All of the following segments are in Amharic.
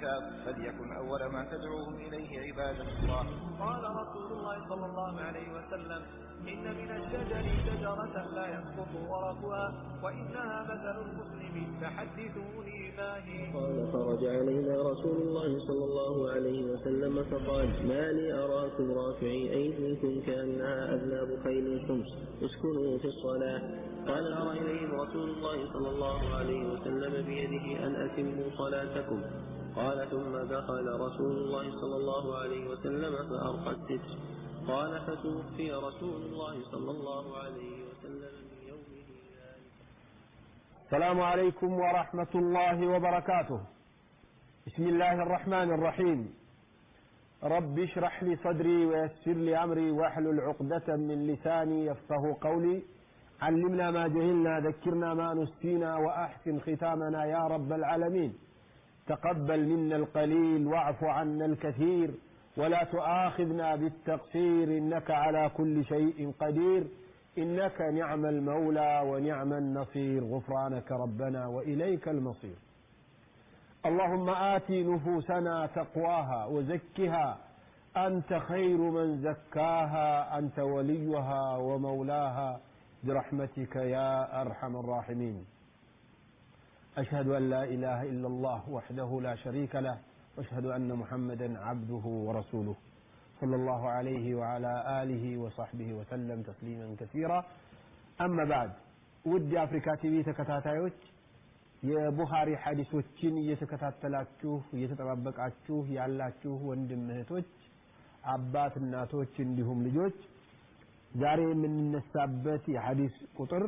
الاعتكاف فليكن أول ما تدعوهم إليه عبادة الله قال رسول الله صلى الله عليه وسلم إن من الشجر شجرة لا يسقط ورقها وإنها مثل المسلم فحدثوني ما هي قال خرج علينا رسول الله صلى الله عليه وسلم فقال ما لي أراكم رافعي أيديكم كأنها أذناب خيل شمس اسكنوا في الصلاة قال أرى إليهم رسول الله صلى الله عليه وسلم بيده أن أتموا صلاتكم قال ثم دخل رسول الله صلى الله عليه وسلم فأرقى الستر قال فتوفي رسول الله صلى الله عليه وسلم من يومه ذلك السلام عليكم ورحمة الله وبركاته بسم الله الرحمن الرحيم رب اشرح لي صدري ويسر لي أمري واحلل عقدة من لساني يفقه قولي علمنا ما جهلنا ذكرنا ما نسينا وأحسن ختامنا يا رب العالمين تقبل منا القليل واعف عنا الكثير ولا تؤاخذنا بالتقصير إنك على كل شيء قدير إنك نعم المولى ونعم النصير غفرانك ربنا وإليك المصير اللهم آت نفوسنا تقواها وزكها أنت خير من زكاها أنت وليها ومولاها برحمتك يا أرحم الراحمين أشهد أن لا إله إلا الله وحده لا شريك له واشهد أن محمدا عبده ورسوله صلى الله عليه وعلى آله وصحبه وسلم تسليما كثيرا أما بعد ودي أفريكا تيቪ ተከታታዮች የቡኻሪ ሐዲሶችን እየተከታተላችሁ እየተጠባበቃችሁ ያላችሁ ወንድም እህቶች አባት እናቶች እንዲሁም ልጆች ዛሬ የምንነሳበት የሐዲስ ቁጥር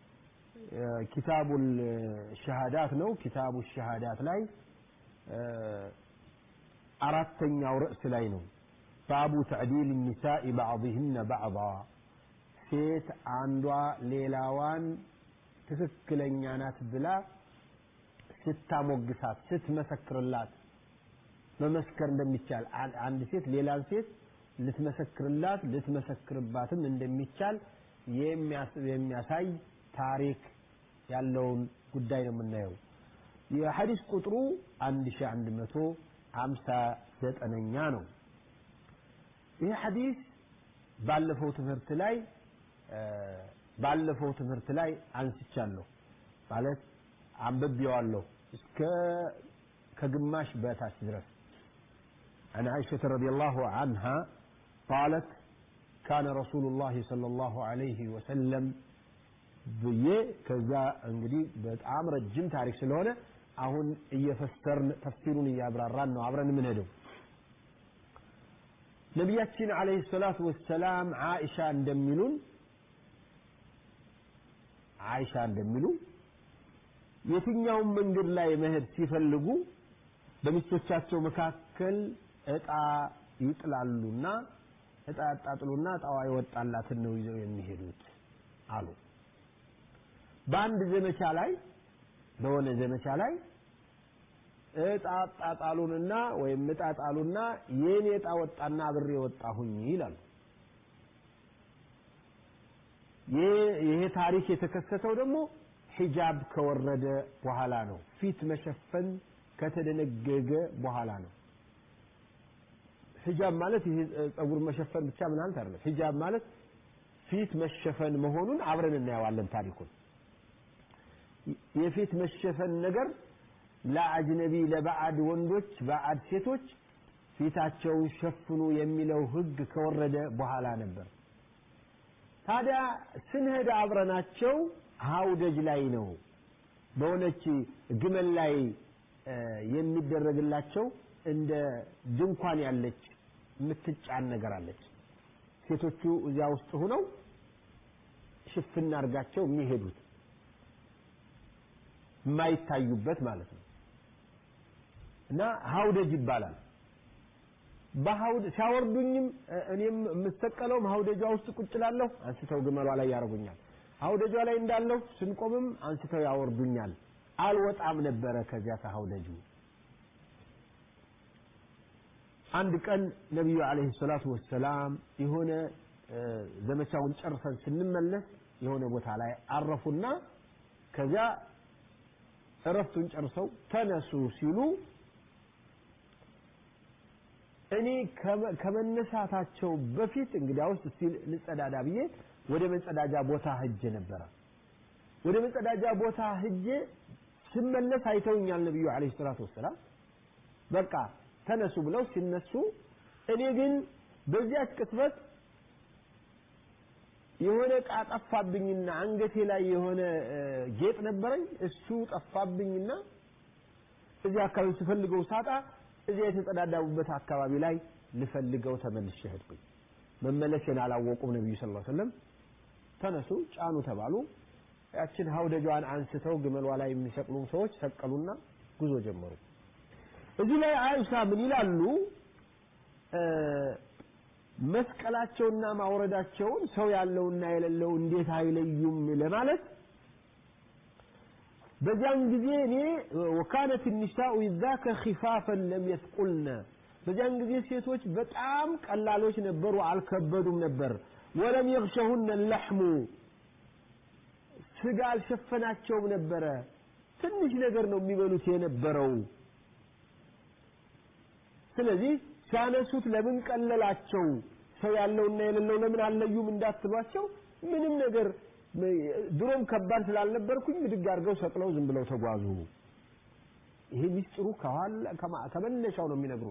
ኪታቡል ሸሃዳት ነው ኪታቡ ሸሃዳት ላይ አራተኛው ርዕስ ላይ ነው ባቡ ተዕዲል ኒሳኢ ባዕضህነ ባዕض ሴት አንዷ ሌላዋን ትክክለኛ ናት ብላ ስታሞግሳት ስትመሰክርላት መመስከር እንደሚቻል አንድ ሴት ሌላን ሴት ልትመሰክርላት ልትመሰክርባትም እንደሚቻል የሚያሳይ ታሪክ ያለውን ጉዳይ ነው የምናየው የሐዲስ ቁጥሩ 1159ኛ ነው ይህ ሐዲስ ባለፈው ትምህርት ላይ ባለፈው ትምህርት ላይ አንስቻለሁ ማለት አንብቤዋለሁ እስከ ከግማሽ በታች ድረስ عن عائشة رضي الله عنها قالت كان رسول الله صلى الله عليه وسلم ብዬ ከዛ እንግዲህ በጣም ረጅም ታሪክ ስለሆነ አሁን እየፈሰርን ተፍሲሩን እያብራራን ነው አብረን የምንሄደው ነቢያችን አለይሂ ሰላቱ ወሰላም አይሻ እንደሚሉን አይሻ እንደሚሉ የትኛውን መንገድ ላይ መሄድ ሲፈልጉ በሚስቶቻቸው መካከል እጣ ይጥላሉና እጣ ያጣጥሉና እጣዋ የወጣላትን ነው ይዘው የሚሄዱት አሉ በአንድ ዘመቻ ላይ በሆነ ዘመቻ ላይ እጣ ጣጣሉንና ወይም እጣ ጣሉና የኔ እጣ ወጣና አብሬ ወጣሁኝ ይላሉ ይሄ ታሪክ የተከሰተው ደግሞ ሂጃብ ከወረደ በኋላ ነው ፊት መሸፈን ከተደነገገ በኋላ ነው ሂጃብ ማለት ይሄ ጸጉር መሸፈን ብቻ ምን ማለት አይደለም ሂጃብ ማለት ፊት መሸፈን መሆኑን አብረን እናየዋለን ታሪኩን የፊት መሸፈን ነገር ለአጅነቢ ለባዕድ ወንዶች ባዕድ ሴቶች ፊታቸውን ሸፍኑ የሚለው ህግ ከወረደ በኋላ ነበር ታዲያ ስንሄድ አብረናቸው ሀውደጅ ላይ ነው በሆነች ግመል ላይ የሚደረግላቸው እንደ ድንኳን ያለች የምትጫን ነገር አለች ሴቶቹ እዚያ ውስጥ ሆነው ሽፍና አድርጋቸው የሚሄዱት የማይታዩበት ማለት ነው እና ሀውደጅ ይባላል በሀውድ ሲያወርዱኝም እኔም የምሰቀለውም ሀውደጇ ውስጥ ቁጭ ላለሁ አንስተው ግመሏ ላይ ያደርጉኛል ሀውደጇ ላይ እንዳለሁ ስንቆምም አንስተው ያወርዱኛል አልወጣም ነበረ ከዚያ ከሀውደጁ አንድ ቀን ነቢዩ አለይሂ ሰላቱ ወሰላም የሆነ ዘመቻውን ጨርሰን ስንመለስ የሆነ ቦታ ላይ አረፉና ከዚያ እረፍቱን ጨርሰው ተነሱ ሲሉ እኔ ከመነሳታቸው በፊት እንግዲያውስ እስቲ ልጸዳዳ ብዬ ወደ መጸዳጃ ቦታ ሂጄ ነበረ። ወደ መጸዳጃ ቦታ ሂጄ ስመለስ አይተውኛል ነብዩ አለይሂ ሰላቱ ወሰላም። በቃ ተነሱ ብለው ሲነሱ እኔ ግን በዚያች ቅጽበት የሆነ እቃ ጠፋብኝና አንገቴ ላይ የሆነ ጌጥ ነበረኝ እሱ ጠፋብኝና እዚህ አካባቢ ስፈልገው ሳጣ እዚያ የተጸዳዳቡበት አካባቢ ላይ ልፈልገው ተመልሼ ሄድኩኝ። መመለሴን አላወቁም ነቢዩ ስ ሰለም። ተነሱ ጫኑ ተባሉ። ያችን ሀውደጇን አንስተው ግመሏ ላይ የሚሰቅሉ ሰዎች ሰቀሉና ጉዞ ጀመሩ። እዚህ ላይ አይሻ ምን ይላሉ? መስቀላቸውና ማውረዳቸውን ሰው ያለውና የሌለው እንዴት አይለዩም ለማለት በዚያን ጊዜ እኔ ወካነት ኒሳኡ ዛከ ኺፋፈን ለም የስቁልነ በዚያን ጊዜ ሴቶች በጣም ቀላሎች ነበሩ፣ አልከበዱም ነበር። ወለም የግሸሁነ ለሕሙ ስጋ አልሸፈናቸውም ነበረ። ትንሽ ነገር ነው የሚበሉት የነበረው። ስለዚህ ሲያነሱት ለምን ቀለላቸው? ሰው ያለውና የሌለው ለምን አለዩም እንዳትሏቸው ምንም ነገር ድሮም ከባድ ስላልነበርኩኝ ብድግ አድርገው ሰቅለው ዝም ብለው ተጓዙ። ይሄ ሚስጥሩ ከኋላ ከመነሻው ነው የሚነግሩ።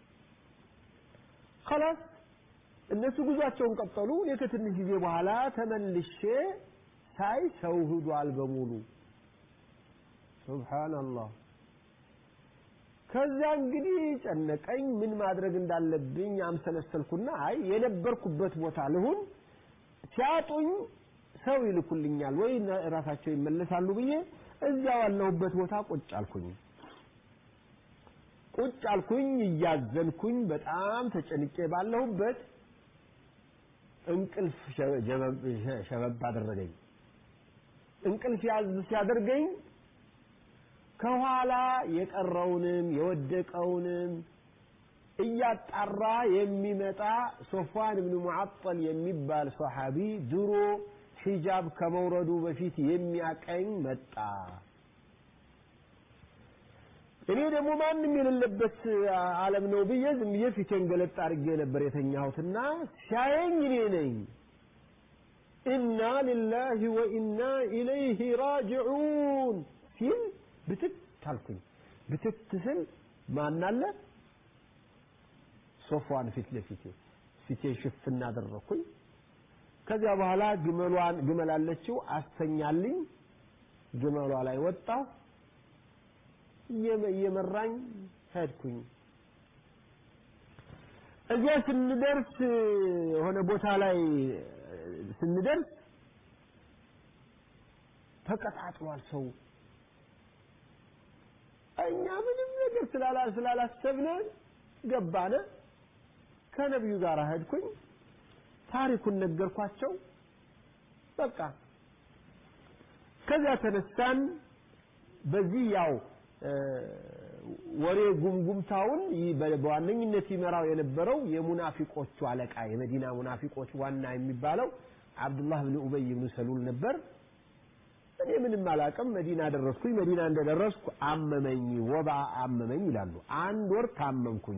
خلاص እነሱ ጉዟቸውን ቀጠሉ። እኔ ከትንሽ ጊዜ በኋላ ተመልሼ ሳይ ሰው ሂዷል በሙሉ። ሱብሃንአላህ። ከዛ እንግዲህ ጨነቀኝ። ምን ማድረግ እንዳለብኝ አምሰለሰልኩና አይ የነበርኩበት ቦታ ልሁን ሲያጡኝ ሰው ይልኩልኛል ወይ ራሳቸው ይመለሳሉ ብዬ እዚያው ያለሁበት ቦታ ቁጭ አልኩኝ። ቁጭ አልኩኝ እያዘንኩኝ በጣም ተጨንቄ ባለሁበት እንቅልፍ ሸበብ አደረገኝ። እንቅልፍ ያዝ ሲያደርገኝ ከኋላ የቀረውንም የወደቀውንም እያጣራ የሚመጣ ሶፋን ብን ሙዓጠል የሚባል ሰሓቢ ድሮ ሒጃብ ከመውረዱ በፊት የሚያቀኝ መጣ። እኔ ደግሞ ማንም የሌለበት ዓለም ነው ብዬ ዝም ብዬ ፊቴን ገለጥ አድርጌ ነበር የተኛሁትና ሲያየኝ እኔ ነኝ። ኢና ሊላሂ ወኢና ኢለይሂ ራጅዑን ሲል ብትት አልኩኝ። ብትት ስል ማን አለ? ሶፋን ፊት ለፊቴ ፊቴን ሽፍና አደረኩኝ። ከዚያ በኋላ ግመሏን ግመል አለችው አስተኛልኝ። ግመሏ ላይ ወጣሁ። እየመራኝ ሄድኩኝ። እዚያ ስንደርስ የሆነ ቦታ ላይ ስንደርስ ተቀጣጥሏል ሰው። እኛ ምንም ነገር ስላላ ስላላሰብነ ገባነ። ከነቢዩ ጋር ሄድኩኝ። ታሪኩን ነገርኳቸው። በቃ ከዚያ ተነሳን። በዚህ ያው ወሬ ጉምጉምታውን በዋነኝነት ይመራው የነበረው የሙናፊቆቹ አለቃ የመዲና ሙናፊቆች ዋና የሚባለው አብዱላህ ብን ኡበይ ብን ሰሉል ነበር። እኔ ምንም አላቅም። መዲና ደረስኩኝ። መዲና እንደደረስኩ አመመኝ፣ ወባ አመመኝ ይላሉ። አንድ ወር ታመምኩኝ።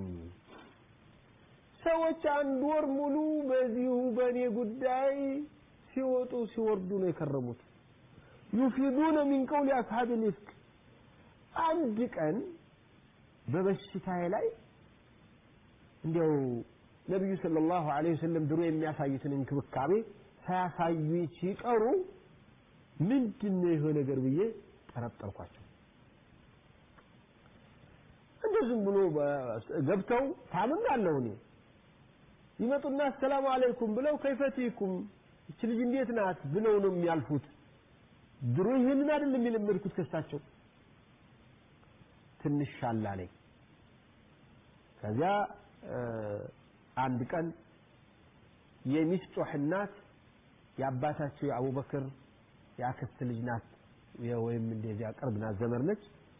ሰዎች አንድ ወር ሙሉ በዚሁ በእኔ ጉዳይ ሲወጡ ሲወርዱ ነው የከረሙት። ዩፊዱነ ሚን ቀውሊ አስሓብ ልፍክ አንድ ቀን በበሽታዬ ላይ እንዲያው ነቢዩ ሰለላሁ ዐለይሂ ወሰለም ድሮ የሚያሳዩትን እንክብካቤ ሳያሳዩ ሲቀሩ ምንድን ነው ይሄ ነገር ብዬ ጠረጠርኳቸው። እንደ ዝም ብሎ ገብተው ታምም አለሁ እኔ ይመጡና አሰላሙ አለይኩም ብለው ከይፈቲኩም እች ልጅ እንዴት ናት ብለው ነው የሚያልፉት። ድሮ ይህንን አይደለም የለመድኩት ከሳቸው። ትንሽ ሻል አለኝ። ከዚያ አንድ ቀን የሚስጦህ እናት የአባታቸው የአቡበክር የአክስት ልጅ ናት ወይም እንደዚያ ቅርብ ናት፣ ዘመድ ነች።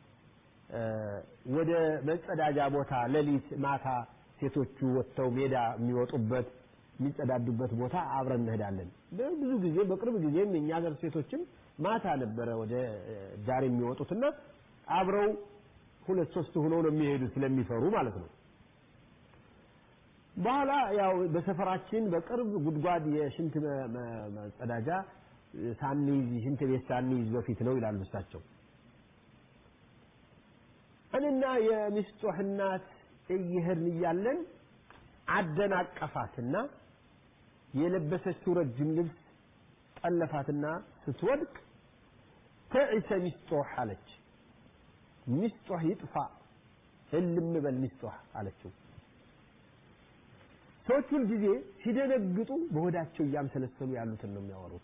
ወደ መጸዳጃ ቦታ ሌሊት ማታ ሴቶቹ ወጥተው ሜዳ የሚወጡበት የሚጸዳዱበት ቦታ አብረን እንሄዳለን። ብዙ ጊዜ በቅርብ ጊዜም የእኛ ሀገር ሴቶችም ማታ ነበረ ወደ ዳር የሚወጡትና አብረው ሁለት ሶስት ሆነው ነው የሚሄዱ ስለሚፈሩ ማለት ነው። በኋላ ያው በሰፈራችን በቅርብ ጉድጓድ የሽንት መ- መ- መጸዳጃ ሳንይዝ ሽንት ቤት ሳንይዝ በፊት ነው ይላሉ እሳቸው። እኔና የሚስጦህ እናት እየሄድን እያለን አደናቀፋትና የለበሰችው ረጅም ልብስ ጠለፋትና ስትወድቅ ተዕሰ ሚስጦህ አለች። ሚስጦህ ይጥፋ እልም በል ሚስጦህ አለችው። ሰዎች ሁል ጊዜ ሲደነግጡ በሆዳቸው እያምሰለሰሉ ያሉትን ነው የሚያወሩት።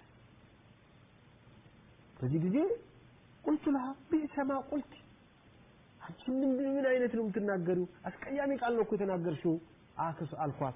በዚህ ጊዜ ቁልቱ ለሃ ቢእሰ ማ ቁልት አንቺ ምን ምን አይነት ነው የምትናገሪው? አስቀያሚ ቃል ነው እኮ የተናገርሽው አክስ አልኳት።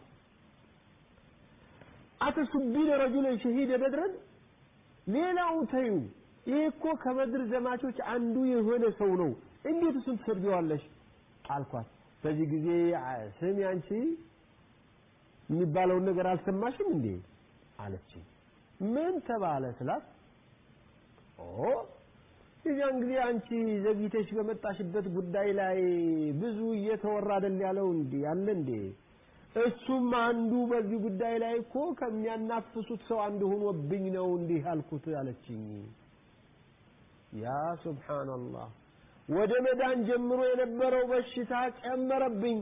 አተሱቢነ ረጁለን ሸሂደ በድረን ሌላው ተዩ። ይሄ እኮ ከበድር ዘማቾች አንዱ የሆነ ሰው ነው። እንዴት እሱን ትሰድቢዋለሽ? አልኳት። በዚህ ጊዜ አ- ስሚ አንቺ የሚባለውን ነገር አልሰማሽም እንዴ አለች። ምን ተባለ ስላት ኦ የዚያን ጊዜ አንቺ ዘግይተሽ በመጣሽበት ጉዳይ ላይ ብዙ እየተወራ አይደል ያለው እንዴ ያለ እንዴ እሱም አንዱ በዚህ ጉዳይ ላይ እኮ ከሚያናፍሱት ሰው አንዱ ሆኖብኝ ነው እንዲህ አልኩት አለችኝ። ያ ሱብሃንአላህ ወደ መዳን ጀምሮ የነበረው በሽታ ጨመረብኝ።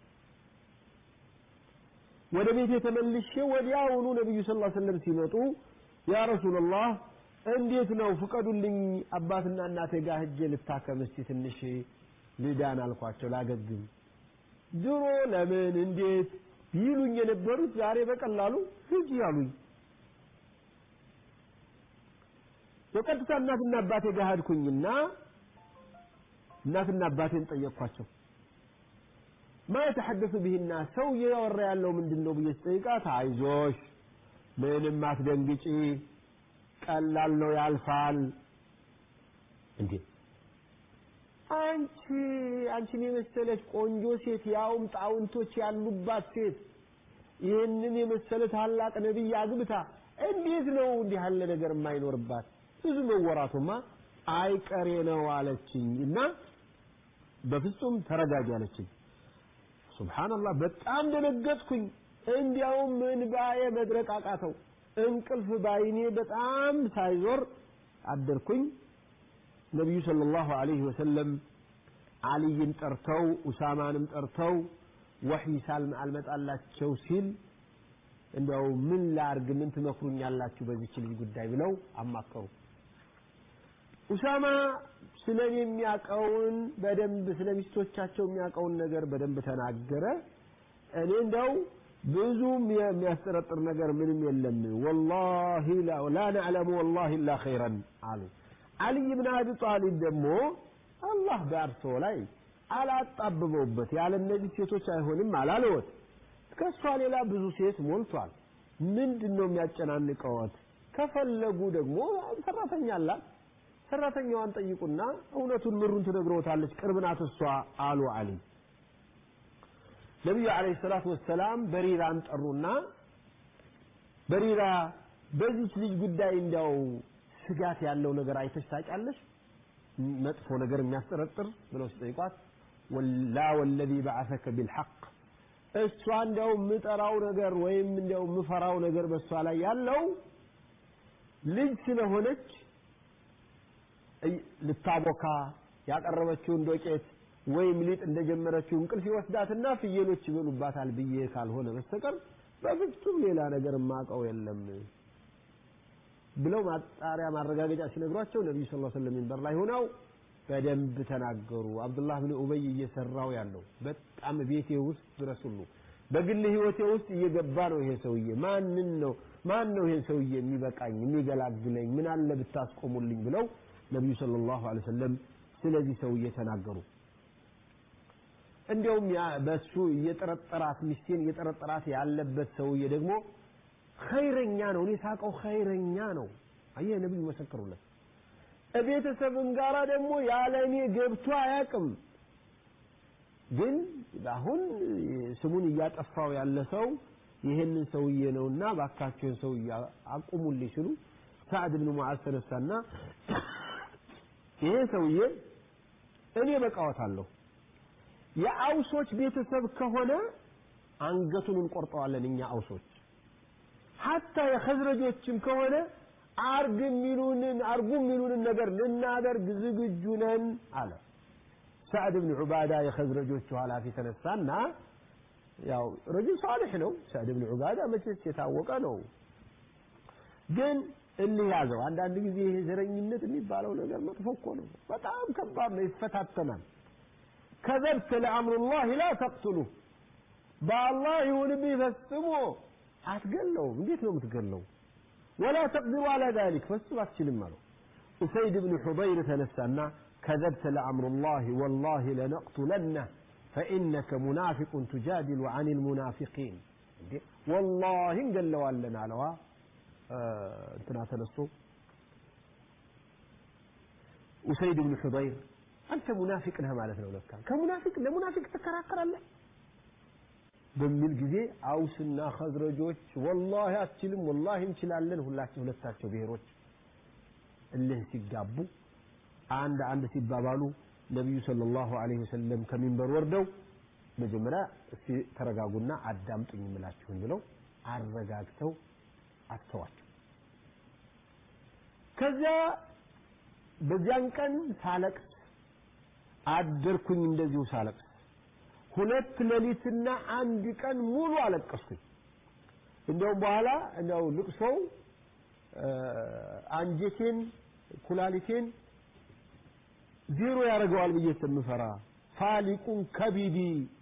ወደ ቤት ተመልሼ ወዲያውኑ ነብዩ ሰለላሁ ዐለይሂ ወሰለም ሲመጡ ያ ረሱላህ እንዴት ነው ፍቀዱልኝ፣ አባትና እናቴ ጋር ሂጄ ልታከም እስቲ ትንሽ ልዳን አልኳቸው፣ ላገግም። ድሮ ለምን እንዴት ይሉኝ የነበሩት ዛሬ በቀላሉ ሂጂ አሉኝ። በቀጥታ እናትና አባቴ ጋር ሄድኩኝና እናትና አባቴን ጠየቅኳቸው። ማ የተሐደሱ ብህና ሰው እያወራ ያለው ምንድን ነው ብዬ ስጠይቃት አይዞሽ ምንም አትደንግጪ ቀላል ነው ያልፋል እንዴ አንቺ አንቺን የመሰለች ቆንጆ ሴት ያውም ጣውንቶች ያሉባት ሴት ይህንን የመሰለ ታላቅ ነቢይ አግብታ እንዴት ነው እንዲህ ያለ ነገር የማይኖርባት ብዙ መወራቱማ አይቀሬ ነው አለችኝ እና በፍጹም ተረጋጊ አለችኝ ሱብሃንአላህ በጣም ደነገጥኩኝ እንዲያውም እንባዬ መድረቅ አቃተው እንቅልፍ ባይኔ በጣም ሳይዞር አደርኩኝ ነቢዩ ሰለላሁ ዐለይሂ ወሰለም አልይን ጠርተው ኡሳማንም ጠርተው ወሕይ ሳልም አልመጣላቸው ሲል እንዲያው ምን ላርግ ምን ትመክሩኛላችሁ በዚች ልጅ ጉዳይ ብለው አማከሩ ኡሳማ ስለ እኔ የሚያውቀውን በደንብ ስለ ሚስቶቻቸው የሚያውቀውን ነገር በደንብ ተናገረ እኔ እንደው ብዙም የሚያስጠረጥር ነገር ምንም የለም ወላሂ ላ ነዕለሙ ወላሂ ኢላ ኸይረን አሉ አልይ ብን አቢ ጣሊብ ደግሞ አላህ በእርሶ ላይ አላጣብበውበት ያለ እነዚህ ሴቶች አይሆንም አላለወት ከእሷ ሌላ ብዙ ሴት ሞልቷል ምንድን ነው የሚያጨናንቀወት ከፈለጉ ደግሞ ሰራተኛ አላት ሰራተኛዋን ጠይቁና እውነቱን ምሩን ትነግረውታለች ቅርብ ናት እሷ አሉ አሊ ነቢዩ አለይሂ ሰላቱ ወሰላም በሪራን ጠሩና በሪራ በዚች ልጅ ጉዳይ እንዲያው ስጋት ያለው ነገር አይተሽ ታውቂያለሽ መጥፎ ነገር የሚያስጠረጥር ብለው ሲጠይቋት ወላ ወለዚ በዓሰከ ቢልሐቅ እሷ እንዲያው የምጠራው ነገር ወይም እንዲያው የምፈራው ነገር በእሷ ላይ ያለው ልጅ ስለሆነች ልታቦካ ያቀረበችውን ዶቄት ወይም ሊጥ እንደጀመረችው እንቅልፍ ይወስዳትና ፍየሎች ይበሉባታል ብዬ ካልሆነ በስተቀር በፍጹም ሌላ ነገር ማቀው የለም ብለው ማጣሪያ ማረጋገጫ ሲነግሯቸው ነቢዩ ስ ሰለም ሚንበር ላይ ሆነው በደንብ ተናገሩ አብዱላህ ብን ኡበይ እየሰራው ያለው በጣም ቤቴ ውስጥ ድረስ ሁሉ በግል ህይወቴ ውስጥ እየገባ ነው ይሄ ሰውዬ ማንን ነው ማን ነው ይሄን ሰውዬ የሚበቃኝ የሚገላግለኝ ምን አለ ብታስቆሙልኝ ብለው ነቢዩ ሰለላሁ ዐለይሂ ወሰለም ስለዚህ ሰውዬ ተናገሩ እንዲያውም በሱ እየጠረጠራት ሚስቴን እየጠረጠራት ያለበት ሰውዬ ደግሞ ኸይረኛ ነው እኔ ሳቀው ኸይረኛ ነው አየህ ነብዩ መሰከሩለት ቤተሰብም ጋራ ደግሞ ያለ እኔ ገብቶ አያውቅም ግን አሁን ስሙን እያጠፋው ያለ ሰው ይህንን ሰውዬ ነውና ባካቸውን ሰው አቁሙልኝ ሲሉ ሳዕድ ብን ሙዓዝ ተነሳና ይሄ ሰውዬ እኔ በቃወታለሁ የአውሶች ቤተሰብ ከሆነ አንገቱን እንቆርጠዋለን እኛ አውሶች ሀታ የኸዝረጆችም ከሆነ አርግ የሚሉንን አርጉ የሚሉንን ነገር ልናደርግ ዝግጁ ነን አለ ሳዕድ ብን ዑባዳ የኸዝረጆቹ ኃላፊ ተነሳና ያው ረጁል ሳልሕ ነው ሳዕድ ብን ዑባዳ መቼስ የታወቀ ነው ግን እልህ ያዘው አንዳንድ ጊዜ ይሄ ዘረኝነት የሚባለው ነገር መጥፎ እኮ ነው በጣም ከባድ ነው ይፈታተናል ከዘብት ለአምሩላህ ላ ተቅትሉ በአላህ ይሁንብህ ፈጽሞ አትገለውም እንዴት ነው የምትገለው ወላ ተቅዲሩ አላ ذلك ፈጽሞ አትችልም አለው ኡሰይድ ብን ሑضይር ተነሳና كذبت لأمر الله والله لنقتلنه فإنك منافق تجادل عن المنافقين والله قال له لنا لوا انتنا تنسو أسيد بن حضير أنت منافق لها مالتنا ولك كمنافق لمنافق تكراكر الله በሚል ጊዜ አውስና ኸዝረጆች ወላሂ አትችልም ወላሂ እንችላለን ሁላቸው ሁለታቸው ብሔሮች እልህ ሲጋቡ አንድ አንድ ሲባባሉ ነቢዩ ሰለላሁ ዐለይሂ ወሰለም ከሚንበር ወርደው መጀመሪያ እስቲ ተረጋጉና አዳምጡኝ የምላችሁን ብለው አረጋግተው አስተዋቸው ከዚያ በዚያን ቀን ሳለቅስ አደርኩኝ እንደዚሁ ሳለቅስ ሁለት ሌሊትና አንድ ቀን ሙሉ አለቀስኩኝ እንደውም በኋላ እንደው ልቅሶው አንጀቴን ኩላሊቴን ዜሮ ያደርገዋል ብዬ ስለምፈራ ፋሊቁን ከቢዲ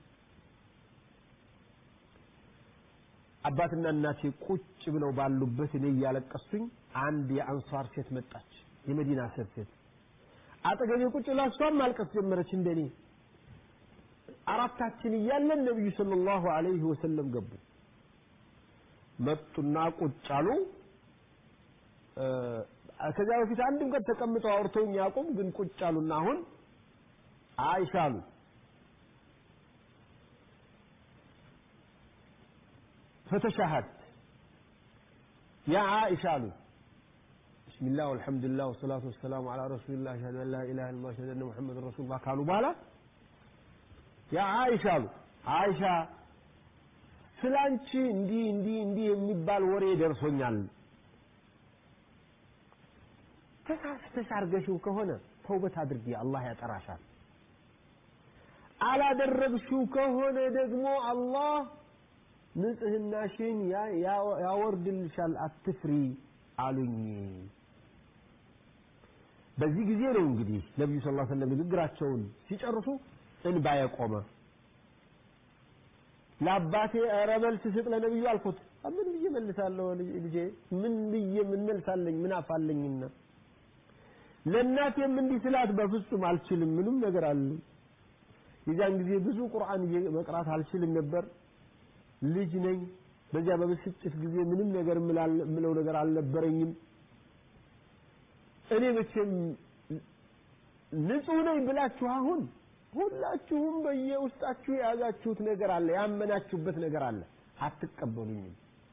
አባትና እናቴ ቁጭ ብለው ባሉበት እኔ እያለቀስኩኝ አንድ የአንሷር ሴት መጣች የመዲና ሴት ሴት አጠገቤ ቁጭ ብላ እሷም ማልቀስ ጀመረች እንደኔ አራታችን እያለን ነብዩ ሰለላሁ ዐለይሂ ወሰለም ገቡ መጡና ቁጭ አሉ ከዚያ በፊት አንድም ቀን ተቀምጠው አውርተውኝ ያቁም ግን ቁጭ አሉና አሁን አይሻ አሉ فتشهدت يا عائشة አሉ بسم الله والحمد لله والصلاة والسلام على رسول الله أشهد أن لا إله إلا الله أشهد أن محمد رسول الله قالوا بالا يا عائشة አሉ አይሻ ስላንቺ እንዲህ እንዲህ እንዲህ የሚባል ወሬ ደርሶኛል ተሳስተሽ አርገሽው ከሆነ ተውበት አድርጊ አላህ ያጠራሻል አላደረግሽው ከሆነ ደግሞ አላህ ንጽህናሽን ያወርድልሻል አትፍሪ አሉኝ በዚህ ጊዜ ነው እንግዲህ ነቢዩ ስ ሰለም ንግግራቸውን ሲጨርሱ እንባ የቆመ ለአባቴ ኧረ መልስ ስጥ ለነቢዩ አልኩት ምን ብዬ መልሳለሁ ልጄ ምን ብዬ ምን መልሳለኝ ምን አፋለኝና ለእናቴም እንዲህ ስላት በፍጹም አልችልም ምንም ነገር አለ የዚያን ጊዜ ብዙ ቁርአን መቅራት አልችልም ነበር ልጅ ነኝ በዚያ በብስጭት ጊዜ ምንም ነገር ምለው ነገር አልነበረኝም እኔ መቼም ንጹህ ነኝ ብላችሁ አሁን ሁላችሁም በየውስጣችሁ የያዛችሁት ነገር አለ ያመናችሁበት ነገር አለ አትቀበሉኝም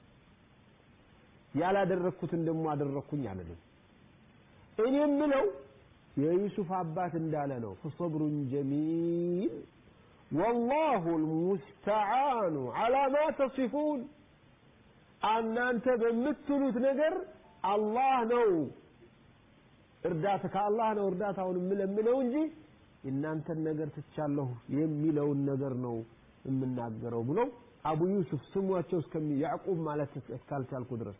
ያላደረግኩትን ደግሞ አደረግኩኝ አለልም እኔ የምለው የዩሱፍ አባት እንዳለ ነው ፈሰብሩን ጀሚል والله المستعان على ما تصفون እናንተ በምትሉት ነገር አላህ ነው እርዳታ ከአላህ ነው እርዳታውን የምለምነው እንጂ የእናንተን ነገር ትቻለሁ የሚለውን ነገር ነው የምናገረው ብለው አቡ ዩሱፍ ስሟቸው እስከሚ ያዕቁብ ማለት እስካልቻልኩ ድረስ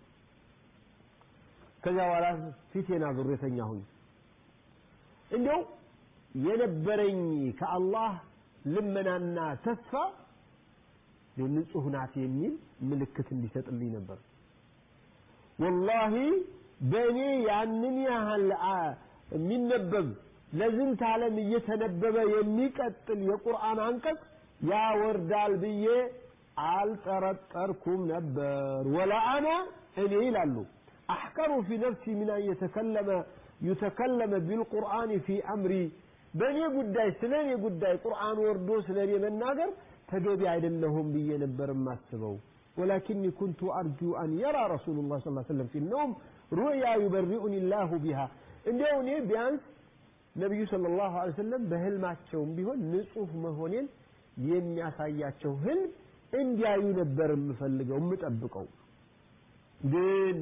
ከዚያ በኋላ ፊቴን አዙሬ ተኛሁኝ እንዲያው የነበረኝ ከአላህ ልመናና ተስፋ ንጹህ ናት የሚል ምልክት እንዲሰጥልኝ ነበር ወላሂ በእኔ ያንን ያህል የሚነበብ ለዝንት ዓለም እየተነበበ የሚቀጥል የቁርአን አንቀጽ ያወርዳል ብዬ አልጠረጠርኩም ነበር ወላ አና እኔ ይላሉ አሕቀሩ ፊ ነፍሲ ምን አን የተከለመ ዩተከለመ ቢልቁርአን ፊ አምሪ በእኔ ጉዳይ ስለ እኔ ጉዳይ ቁርአን ወርዶ ስለ እኔ መናገር ተገቢ አይደለሁም ብዬ ነበር የማስበው ولكني كنت أرجو أن يرى رسول الله صلى الله عليه وسلم في النوم رؤيا يبرئني الله بها እንዲያው እኔ ቢያንስ ነቢዩ ሰለላሁ ዐለይሂ ወሰለም በህልማቸውም ቢሆን ንጹህ መሆኔን የሚያሳያቸው ህልም እንዲያዩ ነበር የምፈልገው የምጠብቀው ግን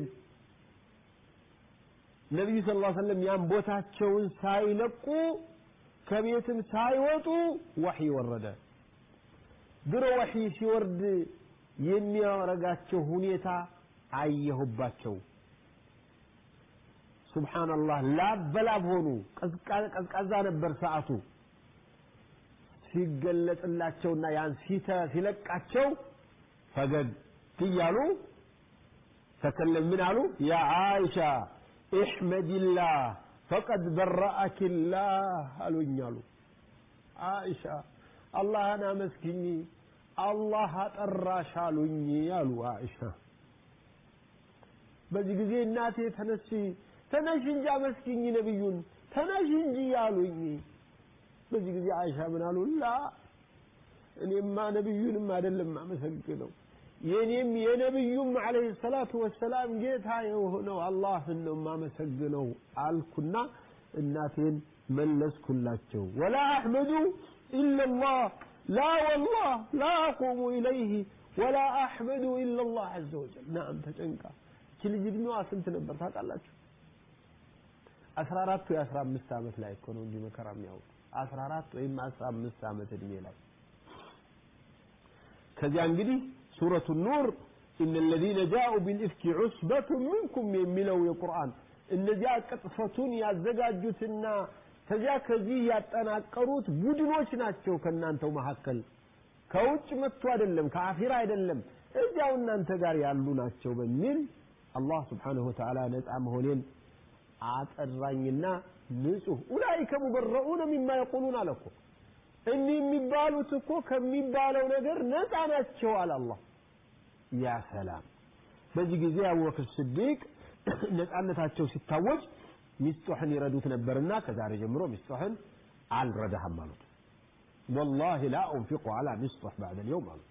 ነቢዩ ስ ላ ሰለም ያን ቦታቸውን ሳይለቁ ከቤትም ሳይወጡ ወሕይ ወረደ ድሮ ወሕይ ሲወርድ የሚያረጋቸው ሁኔታ አየሁባቸው ሱብሓነላህ ላብ በላብ ሆኑ ቀዝቃዛ ነበር ሰዓቱ ሲገለጽላቸውና ያን ሲተ ሲለቃቸው ፈገግ እያሉ ተከለም ምን አሉ ያ አይሻ እሕመድላህ ፈቀድ በረአኪላህ አሉኝ አሉ አይሻ አላህን አመስግኝ አላህ አጠራሽ አሉኝ አሉ አይሻ በዚህ ጊዜ እናቴ ተነሺ ተነሽ እንጂ አመስግኝ ነብዩን ተነሽ እንጂ አሉኝ በዚህ ጊዜ አይሻ ምን አሉ ላ እኔማ ነብዩንም አይደለም አመሰግነው የኔም የነብዩም አለይሂ ሰላቱ ወሰላም ጌታ የሆነው አላህን ነው የማመሰግነው አልኩና እናቴን መለስኩላቸው ወላ አሕመዱ ኢላላህ ላ ወላህ ላ አቁሙ ኢለይህ ወላ አሕመዱ ኢላላህ አዘ ወጀል ናም ተጨንቃ እቺ ልጅ እድሜዋ ስንት ነበር ታውቃላችሁ አስራ አራት ወይ አስራ አምስት ዓመት ላይ እኮ ነው እንጂ መከራ የሚያውቁ አስራ አራት ወይም አስራ አምስት ዓመት እድሜ ላይ ከዚያ እንግዲህ ሱረቱ ኑር إن الذين جاءوا بالإفك عصبة منكم የሚለው የቁርአን እነዚያ ቅጥፈቱን ያዘጋጁትና ከዚያ ከዚህ ያጠናቀሩት ቡድኖች ናቸው ከእናንተው መካከል ከውጭ መጥቶ አይደለም ከአኺራ አይደለም እዚያው እናንተ ጋር ያሉ ናቸው በሚል አላህ ስብሓንሁ ወተዓላ ነፃ መሆኔን አጠራኝና ንጹህ ኡላይከ ሙበረኡነ ሚማ የቁሉን አለ እኮ እኒህ የሚባሉት እኮ ከሚባለው ነገር ነፃ ናቸው አለ አላህ ያ ሰላም በዚህ ጊዜ አቡበክር ስዲቅ ነፃነታቸው ሲታወጅ ሚስጡሕን ይረዱት ነበርና ከዛሬ ጀምሮ ሚስጡሕን አልረዳህም አሉት ወላሂ ላ ኡንፊቁ አላ ሚስጡሕ ባዕደ ልየውም አሉ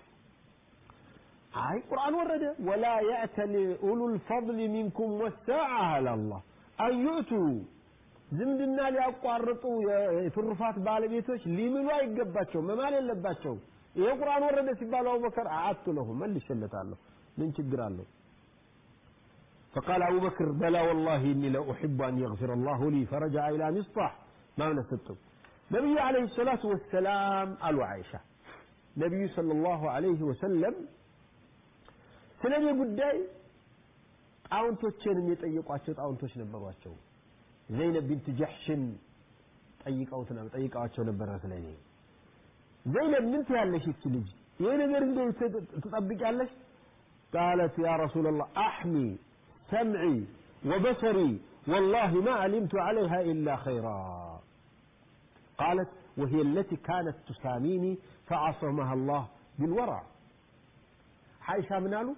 አይ ቁርአን ወረደ ወላ የእተል ኡሉ ልፈضል ሚንኩም ወሳዓ አለ አላህ አን ዩእቱ ዝምድና ሊያቋርጡ የትሩፋት ባለቤቶች ሊምሉ አይገባቸውም መማል የለባቸውም ይሄ ቁርአን ወረደ ሲባል አቡበከር አዓቱ ለሁ መልሼለታለሁ ምን ችግር አለው فقال أبو بكر بلى والله إني لأحب أن يغفر الله لي فرجع إلى مصطح ما نستطب نبي عليه الصلاة والسلام قالوا عائشة نبي صلى الله عليه وسلم سنبي قداي ጣውንቶችን የሚጠይቋቸው ጣውንቶች ነበሯቸው ዘይነብ ቢንት ጀሕሽን ጠይቀውት ጠይቀዋቸው ነበረ ስለኔ ዘይነብ ምን ትያለሽ ይቺ ልጅ ይሄ ነገር እንዴት ትጠብቂያለሽ قالت يا رسول الله أحمي سمعي وبصري والله ما علمت عليها إلا خيرا قالت وهي التي كانت تساميني فعصمها الله بالورع حيشة من قالوا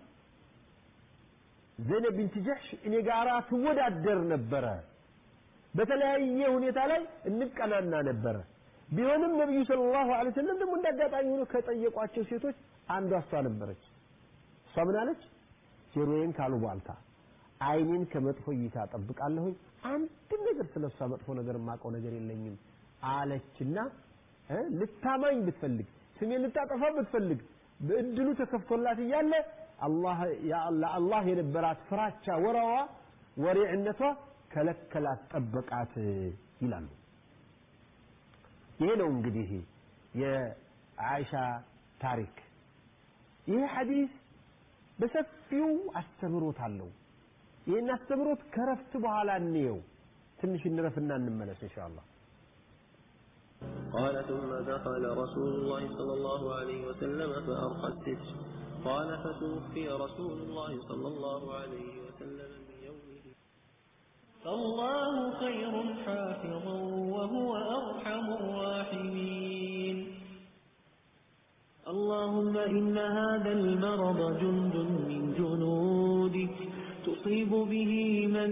زينب بنت جحش እኔ ጋራ ትወዳደር ነበረ በተለያየ ሁኔታ ላይ እንቀናና ነበረ ቢሆንም ነብዩ ሰለላሁ ዐለይሂ ወሰለም ደግሞ እንዳጋጣሚ ሆኖ ከጠየቋቸው ሴቶች አንዷ እሷ ነበረች እሷ ምን አለች ጆሮዬን ካሉባልታ አይኔን ከመጥፎ እይታ ጠብቃለሁኝ አንድም ነገር ስለ እሷ መጥፎ ነገር የማውቀው ነገር የለኝም አለችና ልታማኝ ብትፈልግ ስሜን ልታጠፋ ብትፈልግ በእድሉ ተከፍቶላት እያለ ለአላህ የነበራት ፍራቻ ወረዋ ወሬዕነቷ ከለከላት ጠበቃት ይላሉ ይሄ ነው እንግዲህ የአይሻ ታሪክ ይህ ሐዲስ በሰፊው አስተምሮት አለው ይህን አስተምሮት ከረፍት በኋላ እንየው ትንሽ እንረፍና እንመለስ ኢንሻአላህ قال ثم دخل رسول الله صلى الله عليه وسلم فأرقى الستر قال فتوفي رسول الله صلى الله عليه وسلم من يومه فالله خير حافظا وهو أرحم الراحمين اللهم إن هذا المرض جند من جنودك تصيب به من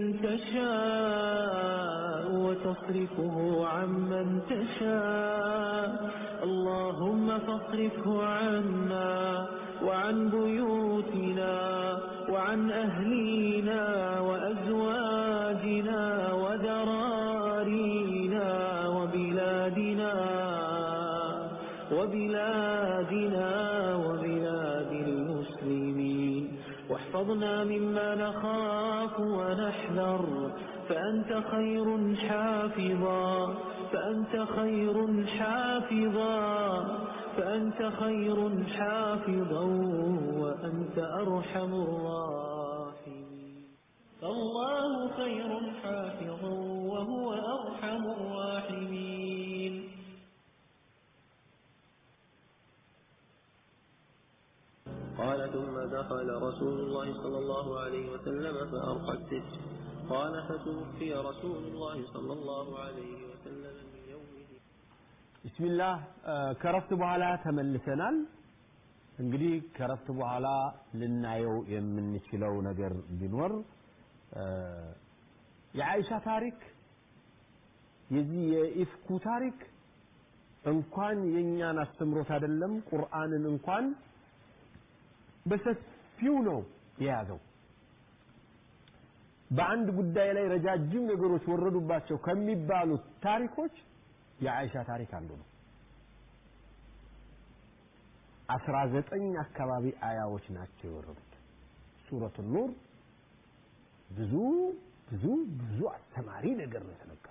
تشاء وتصرفه عمن تشاء اللهم فاصرفه عنا وعن بيوتنا وعن أهلينا وأزواجنا وذرارينا وبلادنا وبلاد بلادنا وبلاد المسلمين واحفظنا مما نخاف ونحذر فأنت خير حافظا فأنت خير حافظا فأنت خير حافظا وأنت أرحم الراحمين فالله خير حافظا وهو أرحم الراحمين قال ثم دخل رسول الله صلى الله عليه وسلم فأرقى الستر قال فتوفي رسول الله صلى الله عليه وسلم من يومه ቢስሚላህ ከረፍት በኋላ ተመልሰናል እንግዲህ ከረፍት በኋላ ልናየው የምንችለው ነገር ቢኖር የአይሻ ታሪክ የዚህ የኢፍኩ ታሪክ እንኳን የእኛን አስተምሮት አይደለም ቁርአንን እንኳን በሰፊው ነው የያዘው በአንድ ጉዳይ ላይ ረጃጅም ነገሮች ወረዱባቸው ከሚባሉት ታሪኮች የአይሻ ታሪክ አንዱ ነው አስራ ዘጠኝ አካባቢ አያዎች ናቸው የወረዱት ሱረቱ ኑር ብዙ ብዙ ብዙ አስተማሪ ነገር ነው የተነገረው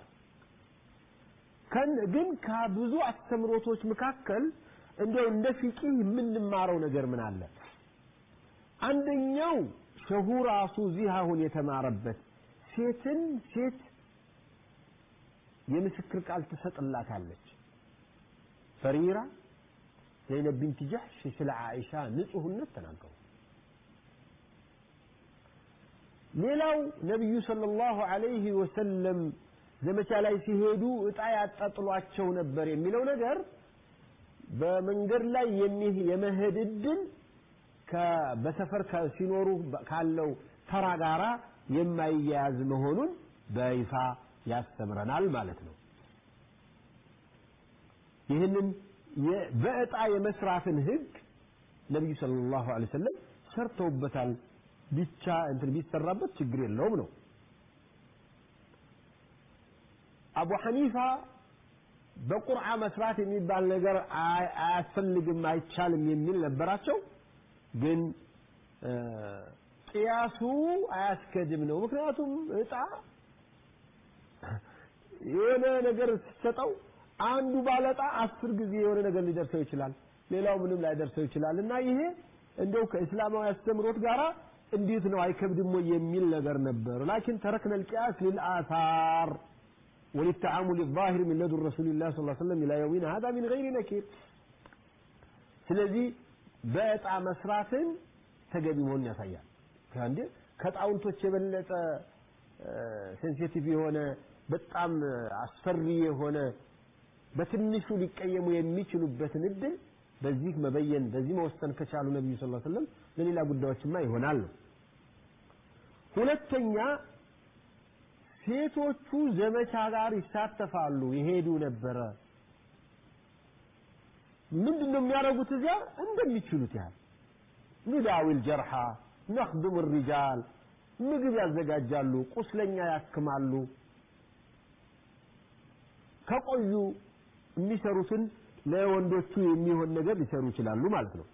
ግን ከብዙ አስተምሮቶች መካከል እንደው እንደ ፊቂ የምንማረው ነገር ምን አለ አንደኛው ሸሁ ራሱ እዚህ አሁን የተማረበት ሴትን ሴት የምስክር ቃል ትሰጥላታለች ፈሪራ ዘይነብ ቢንት ጀሕሽ ስለ አይሻ ንጹህነት ተናገሩ ሌላው ነቢዩ ሰለላሁ ዐለይሂ ወሰለም ዘመቻ ላይ ሲሄዱ እጣ ያጣጥሏቸው ነበር የሚለው ነገር በመንገድ ላይ የመሄድ እድል በሰፈር ሲኖሩ ካለው ተራ ጋራ የማይያያዝ መሆኑን በይፋ ያስተምረናል ማለት ነው ይህንን በእጣ የመስራትን ህግ ነቢዩ ሰለላሁ ዐለይሂ ወሰለም ሰርተውበታል ብቻ እንትን ቢሰራበት ችግር የለውም ነው አቡ ሐኒፋ በቁርዓ መስራት የሚባል ነገር አያስፈልግም አይቻልም የሚል ነበራቸው ግን ቅያሱ አያስከድም ነው ምክንያቱም እጣ የሆነ ነገር ስትሰጠው አንዱ ባለጣ አስር ጊዜ የሆነ ነገር ሊደርሰው ይችላል ሌላው ምንም ላይደርሰው ይችላል እና ይሄ እንደው ከእስላማዊ አስተምሮት ጋራ እንዴት ነው አይከብድም ወይ የሚል ነገር ነበር ላኪን ተረክነ القياس للآثار وللتعامل الظاهر من لدن رسول الله صلى الله عليه وسلم إلى يومنا هذا من غير نكير ስለዚህ በእጣ መስራትን ተገቢ መሆኑን ያሳያል ከአንድ ከጣውንቶች የበለጠ ሴንሲቲቭ የሆነ በጣም አስፈሪ የሆነ በትንሹ ሊቀየሙ የሚችሉበትን እድል በዚህ መበየን በዚህ መወሰን ከቻሉ ነብዩ ሰለላሁ ዐለይሂ ወሰለም ለሌላ ጉዳዮችማ ይሆናል ነው ሁለተኛ ሴቶቹ ዘመቻ ጋር ይሳተፋሉ ይሄዱ ነበረ ምንድን ነው የሚያደርጉት እዚያ እንደሚችሉት ያህል ኑዳዊል ጀርሓ ነክድሙ ሪጃል ምግብ ያዘጋጃሉ ቁስለኛ ያክማሉ ከቆዩ የሚሰሩትን ለወንዶቹ የሚሆን ነገር ሊሰሩ ይችላሉ ማለት ነው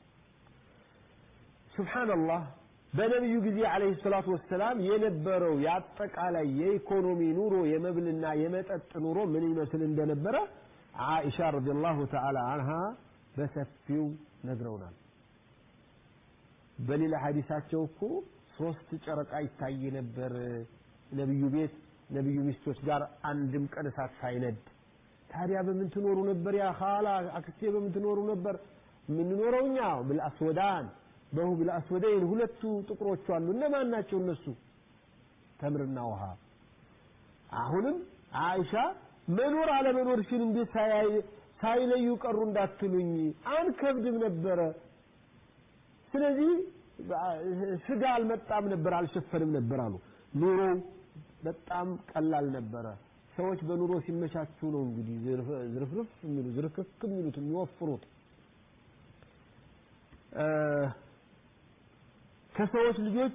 ሱብሓንላህ በነቢዩ ጊዜ አለይሂ ሰላቱ ወሰላም የነበረው የአጠቃላይ የኢኮኖሚ ኑሮ የመብልና የመጠጥ ኑሮ ምን ይመስል እንደነበረ አይሻ ረዲየላሁ ተዓላ አንሃ በሰፊው ነግረውናል በሌላ ሐዲሳቸው እኮ ሶስት ጨረቃ ይታይ ነበር ነብዩ ቤት ነብዩ ሚስቶች ጋር አንድም ቀን እሳት ሳይነድ ታዲያ በምን ትኖሩ ነበር ያ ኻላ አክስቴ በምን ትኖሩ ነበር የምንኖረው እኛ ብልአስወዳን በሁ ብልአስወደይን ሁለቱ ጥቁሮቹ አሉ እነማን ናቸው እነሱ ተምርና ውሃ አሁንም አይሻ መኖር አለመኖር ሲል እንዴት ሳይለዩ ቀሩ እንዳትሉኝ አንከብድም ነበረ ስለዚህ ስጋ አልመጣም ነበር አልሸፈንም ነበር አሉ ኑሮ በጣም ቀላል ነበረ ሰዎች በኑሮ ሲመቻቹ ነው እንግዲህ ዝርፍርፍ የሚሉ ዝርክክ የሚሉት የሚወፍሩት ከሰዎች ልጆች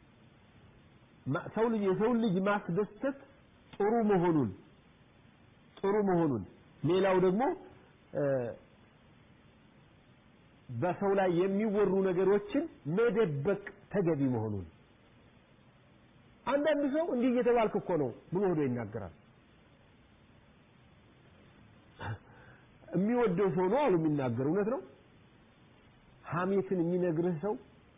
ሰው ልጅ የሰው ልጅ ማስደሰት ጥሩ መሆኑን ጥሩ መሆኑን ሌላው ደግሞ በሰው ላይ የሚወሩ ነገሮችን መደበቅ ተገቢ መሆኑን አንዳንድ ሰው እንዲህ እየተባልክ እኮ ነው ብሎ ሆዶ ይናገራል። የሚወደው ሰው ነው አሉ የሚናገር እውነት ነው። ሐሜትን የሚነግርህ ሰው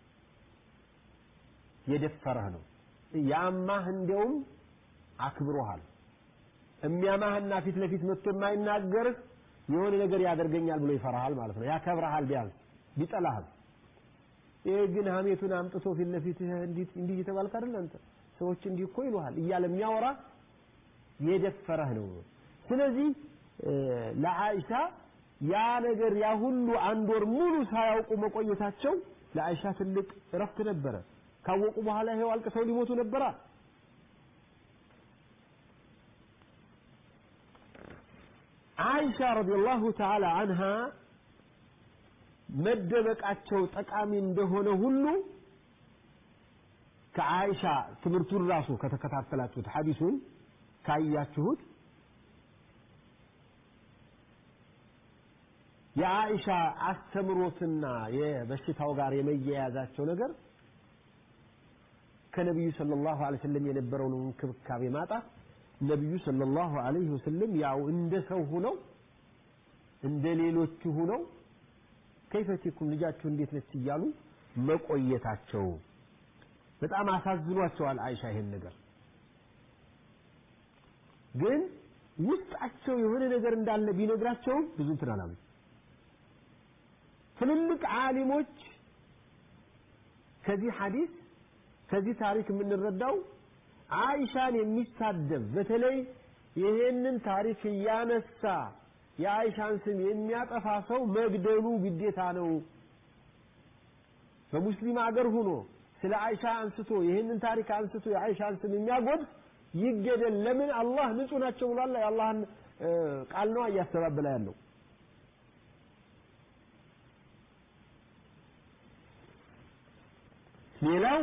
የደፈረህ ነው። ያማህ እንዲያውም አክብሮሃል። የሚያማህና ፊት ለፊት መጥቶ የማይናገርህ የሆነ ነገር ያደርገኛል ብሎ ይፈራሃል ማለት ነው። ያከብረሃል ቢያንስ ቢጠላህም። ይሄ ግን ሐሜቱን አምጥቶ ፊት ለፊት እንዲህ እንዲህ እየተባልክ አይደል አንተ ሰዎች እንዲህ እኮ ይሉሃል እያለ የሚያወራ የደፈረህ ነው። ስለዚህ ለአይሻ ያ ነገር ያ ሁሉ አንድ ወር ሙሉ ሳያውቁ መቆየታቸው ለአይሻ ትልቅ እረፍት ነበረ። ካወቁ በኋላ ይሄው አልቅሰው ሊሞቱ ነበራ። አይሻ ረዲየላሁ ተዓላ አንሃ መደበቃቸው ጠቃሚ እንደሆነ ሁሉ ከአይሻ ትምህርቱን ራሱ ከተከታተላችሁት ሐዲሱን ካያችሁት የአይሻ አስተምሮትና የበሽታው ጋር የመያያዛቸው ነገር ከነቢዩ ሰለላሁ ዐለይሂ ወሰለም የነበረውን እንክብካቤ ማጣት ነቢዩ ሰለላሁ ዐለይሂ ወሰለም ያው እንደ ሰው ሁነው እንደ ሌሎቹ ሁነው ከይፈቲኩም ልጃችሁ እንዴት ነች እያሉ መቆየታቸው በጣም አሳዝኗቸዋል አይሻ ይሄን ነገር ግን ውስጣቸው የሆነ ነገር እንዳለ ቢነግራቸውም ብዙ እንትን አላሉ ትልልቅ ዓሊሞች ከዚህ ሐዲስ ከዚህ ታሪክ የምንረዳው አይሻን የሚሳደብ በተለይ ይሄንን ታሪክ እያነሳ የአይሻን ስም የሚያጠፋ ሰው መግደሉ ግዴታ ነው። በሙስሊም አገር ሆኖ ስለ አይሻ አንስቶ ይህንን ታሪክ አንስቶ የአይሻን ስም የሚያጎድፍ ይገደል። ለምን አላህ ንጹህ ናቸው ብሏል። የአላህን ቃል ነው እያስተባበለ ያለው። ሌላው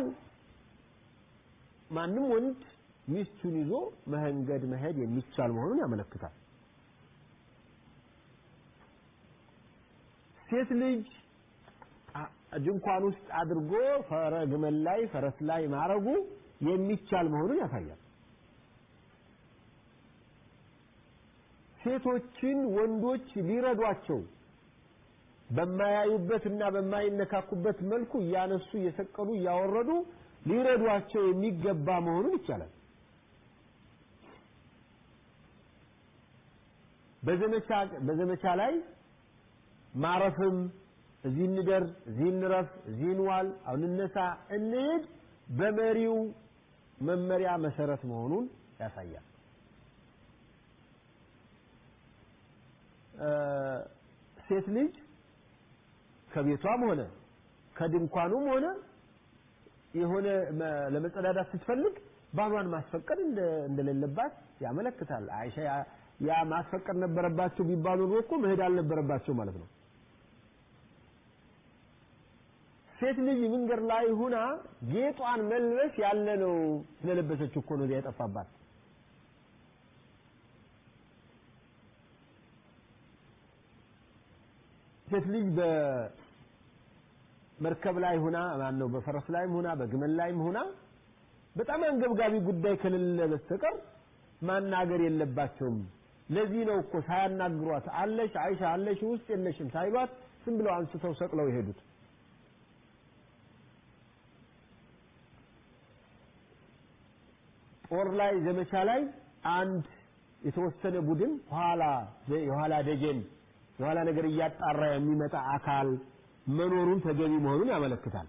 ማንም ወንድ ሚስቱን ይዞ መንገድ መሄድ የሚቻል መሆኑን ያመለክታል። ሴት ልጅ ድንኳን ውስጥ አድርጎ ፈረ ግመል ላይ ፈረስ ላይ ማረጉ የሚቻል መሆኑን ያሳያል። ሴቶችን ወንዶች ሊረዷቸው በማያዩበትና በማይነካኩበት መልኩ እያነሱ እየሰቀሉ እያወረዱ ሊረዷቸው የሚገባ መሆኑን ይቻላል። በዘመቻ በዘመቻ ላይ ማረፍም እዚህ እንደር፣ እዚህ እንረፍ፣ እዚህ እንዋል፣ አሁን እንነሳ፣ እንሂድ በመሪው መመሪያ መሰረት መሆኑን ያሳያል። ሴት ልጅ ከቤቷም ሆነ ከድንኳኑም ሆነ የሆነ ለመጸዳዳት ስትፈልግ ባሏን ማስፈቀድ እንደሌለባት ያመለክታል። አይሻ ያ ማስፈቀድ ነበረባቸው ቢባሉ ኖሮ እኮ መሄድ አልነበረባቸው ማለት ነው። ሴት ልጅ መንገድ ላይ ሁና ጌጧን መልበስ ያለ ነው። ስለለበሰች እኮ ነው ያጠፋባት። ሴት ልጅ በመርከብ ላይ ሁና ማን ነው በፈረስ ላይም ሁና በግመል ላይም ሁና በጣም አንገብጋቢ ጉዳይ ከሌለ በስተቀር ማናገር የለባቸውም። ለዚህ ነው እኮ ሳያናግሯት አለሽ አይሻ አለሽ ውስጥ የለሽም ሳይሏት ዝም ብለው አንስተው ሰቅለው የሄዱት። ጦር ላይ ዘመቻ ላይ አንድ የተወሰነ ቡድን ኋላ የኋላ ደጀን የኋላ ነገር እያጣራ የሚመጣ አካል መኖሩን ተገቢ መሆኑን ያመለክታል።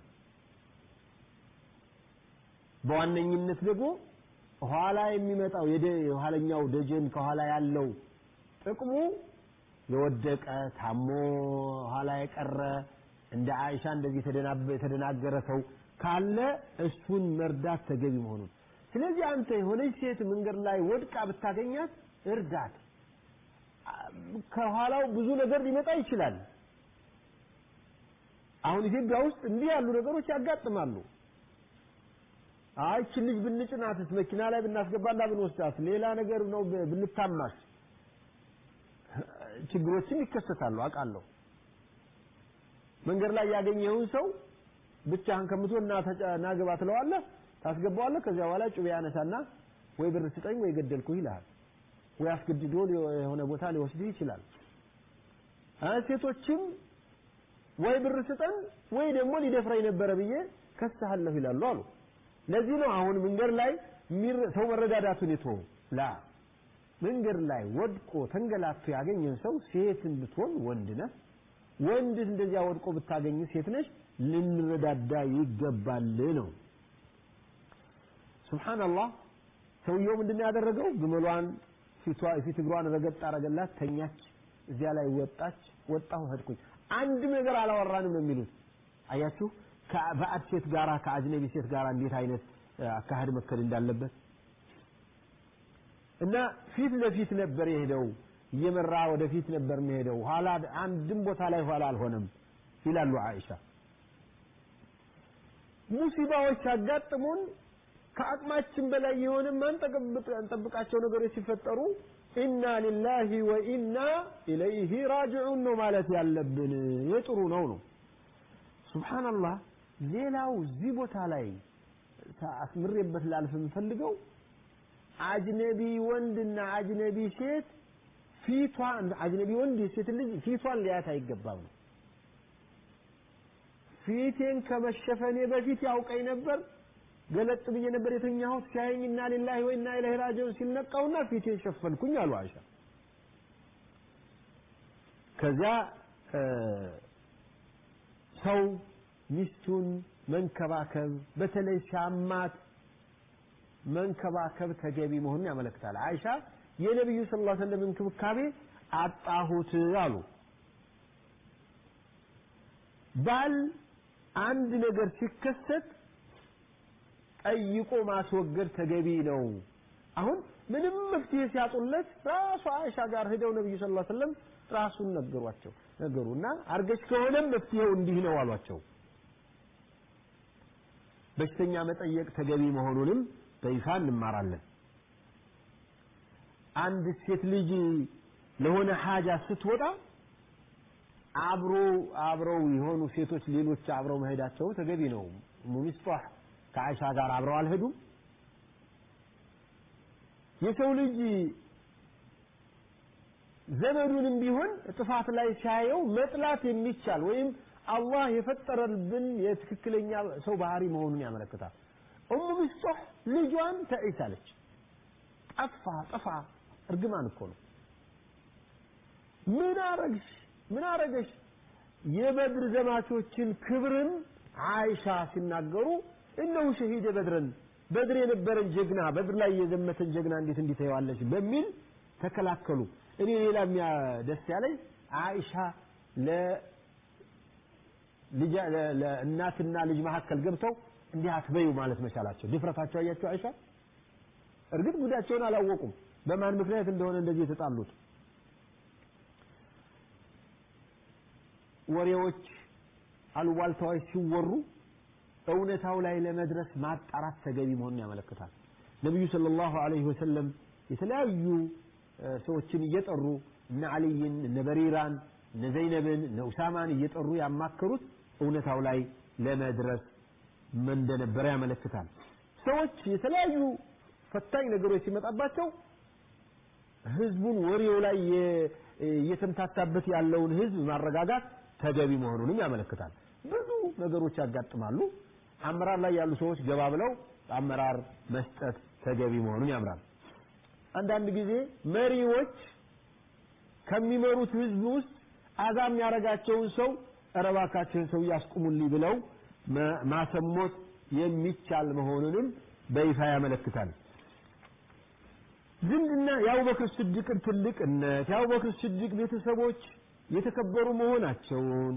በዋነኝነት ደግሞ ኋላ የሚመጣው የኋለኛው ደጀን ከኋላ ያለው ጥቅሙ የወደቀ ታሞ ኋላ የቀረ እንደ አይሻ እንደዚህ የተደናገረ ሰው ካለ እሱን መርዳት ተገቢ መሆኑን ስለዚህ አንተ የሆነች ሴት መንገድ ላይ ወድቃ ብታገኛት እርዳት። ከኋላው ብዙ ነገር ሊመጣ ይችላል። አሁን ኢትዮጵያ ውስጥ እንዲህ ያሉ ነገሮች ያጋጥማሉ። አይ ይህችን ልጅ ብንጭናትስ፣ መኪና ላይ ብናስገባና ብንወስዳት፣ ሌላ ነገር ነው ብንታማስ፣ ችግሮችም ይከሰታሉ አውቃለሁ። መንገድ ላይ ያገኘውን ሰው ብቻህን ከምትሆን ና ተጫ- ና ግባ ትለዋለህ፣ ታስገባዋለህ። ከዚያ በኋላ ጩቤ ያነሳና ወይ ብር ስጠኝ ወይ ገደልኩህ ይልሃል። ወይ አስገድዶ ሊ- የሆነ ቦታ ሊወስድህ ይችላል። አ ሴቶችም ወይ ብር ስጠን ወይ ደግሞ ሊደፍረኝ ነበረ ብዬ ከስሃለሁ ይላሉ አሉ። ለዚህ ነው አሁን መንገድ ላይ የሚር- ሰው መረዳዳቱን የተወው ላ መንገድ ላይ ወድቆ ተንገላቶ ያገኘን ሰው ሴትን ብትሆን ወንድ ነህ፣ ወንድ እንደዚያ ወድቆ ብታገኝ ሴት ነሽ፣ ልንረዳዳ ይገባል ነው። ሱብሃንአላህ ሰውየው ምንድን ነው ያደረገው? ግመሏን ፊቷ ፊት እግሯን ረገጥ አረገላት፣ ተኛች። እዚያ ላይ ወጣች። ወጣሁ ሄድኩኝ። አንድም ነገር አላወራንም ነው የሚሉት። አያችሁ ከባዕድ ሴት ጋራ ከአጅነቢ ሴት ጋራ እንዴት አይነት እ፣ አካሄድ መከል እንዳለበት እና ፊት ለፊት ነበር የሄደው እየመራ ወደፊት ነበር የሚሄደው ኋላ አንድም ቦታ ላይ ኋላ አልሆነም ይላሉ አይሻ ሙሲባዎች ሲያጋጥሙን ከአቅማችን በላይ የሆነ ማንጠብቃቸው ነገሮች ሲፈጠሩ ኢና ሊላሂ ወኢና ኢለይሂ ራጅዑን ነው ማለት ያለብን የጥሩ ነው ነው ሱብሓነላህ ሌላው እዚህ ቦታ ላይ አስምሬበት ላልፍ የምፈልገው አጅነቢ ወንድና አጅነቢ ሴት ፊቷን አጅነቢ ወንድ የሴት ልጅ ፊቷን ሊያት አይገባም ነው ፊቴን ከመሸፈኔ በፊት ያውቀኝ ነበር ገለጥ ብዬ ነበር የተኛሁት ሲያየኝ እና ሊላሂ ወኢና ኢለይሂ ራጂዑን ሲልነቃውና ፊቴን ሸፈንኩኝ አሉ አይሻ ከዚያ ሰው ሚስቱን መንከባከብ በተለይ ሲያማት መንከባከብ ተገቢ መሆኑን ያመለክታል አይሻ የነቢዩ ስ ላ ሰለም እንክብካቤ አጣሁት አሉ ባል አንድ ነገር ሲከሰት ጠይቆ ማስወገድ ተገቢ ነው አሁን ምንም መፍትሄ ሲያጡለት ራሱ አይሻ ጋር ሄደው ነብዩ ስ ላ ሰለም ራሱን ነገሯቸው ነገሩ እና አርገች ከሆነም መፍትሄው እንዲህ ነው አሏቸው በሽተኛ መጠየቅ ተገቢ መሆኑንም በይፋ እንማራለን አንድ ሴት ልጅ ለሆነ ሀጃ ስትወጣ አብሮ አብረው የሆኑ ሴቶች ሌሎች አብረው መሄዳቸው ተገቢ ነው ሙሚስጧህ ከአይሻ ጋር አብረው አልሄዱም የሰው ልጅ ዘመዱንም ቢሆን ጥፋት ላይ ሲያየው መጥላት የሚቻል ወይም አላህ የፈጠረብን የትክክለኛ ሰው ባህሪ መሆኑን ያመለክታል ኡሙ ሚስጦህ ልጇን ተዒሳለች ጠፋ ጠፋ እርግማን እኮ ነው ምን አረግሽ ምን አረገሽ የበድር ዘማቾችን ክብርን አይሻ ሲናገሩ እነሁ ሸሂደ በድረን በድር የነበረን ጀግና በድር ላይ የዘመተን ጀግና እንዴት እንዲታየዋለች በሚል ተከላከሉ እኔ ሌላ ደስ ያለኝ አይሻ ለእናትና ልጅ መካከል ገብተው እንዲህ አትበዩ ማለት መቻላቸው ድፍረታቸው አያቸው አይሻ እርግጥ ጉዳቸውን አላወቁም በማን ምክንያት እንደሆነ እንደዚህ የተጣሉት ወሬዎች አሉባልታዎች ሲወሩ እውነታው ላይ ለመድረስ ማጣራት ተገቢ መሆኑን ያመለክታል ነቢዩ ሰለላሁ ዐለይሂ ወሰለም የተለያዩ ሰዎችን እየጠሩ እነ አልይን እነ በሪራን እነ ዘይነብን እነ ኡሳማን እየጠሩ ያማከሩት እውነታው ላይ ለመድረስ እንደነበረ ያመለክታል ሰዎች የተለያዩ ፈታኝ ነገሮች ሲመጣባቸው ህዝቡን ወሬው ላይ እየተምታታበት ያለውን ህዝብ ማረጋጋት ተገቢ መሆኑንም ያመለክታል ብዙ ነገሮች ያጋጥማሉ አመራር ላይ ያሉ ሰዎች ገባ ብለው አመራር መስጠት ተገቢ መሆኑን ያምራል አንዳንድ ጊዜ መሪዎች ከሚመሩት ህዝብ ውስጥ አዛም ያረጋቸውን ሰው እረባካቸውን ሰው ያስቁሙልኝ ብለው ማሰሞት የሚቻል መሆኑንም በይፋ ያመለክታል ዝምድና የአቡበክር ስድቅን ትልቅነት የአቡበክር ስድቅ ቤተሰቦች የተከበሩ መሆናቸውን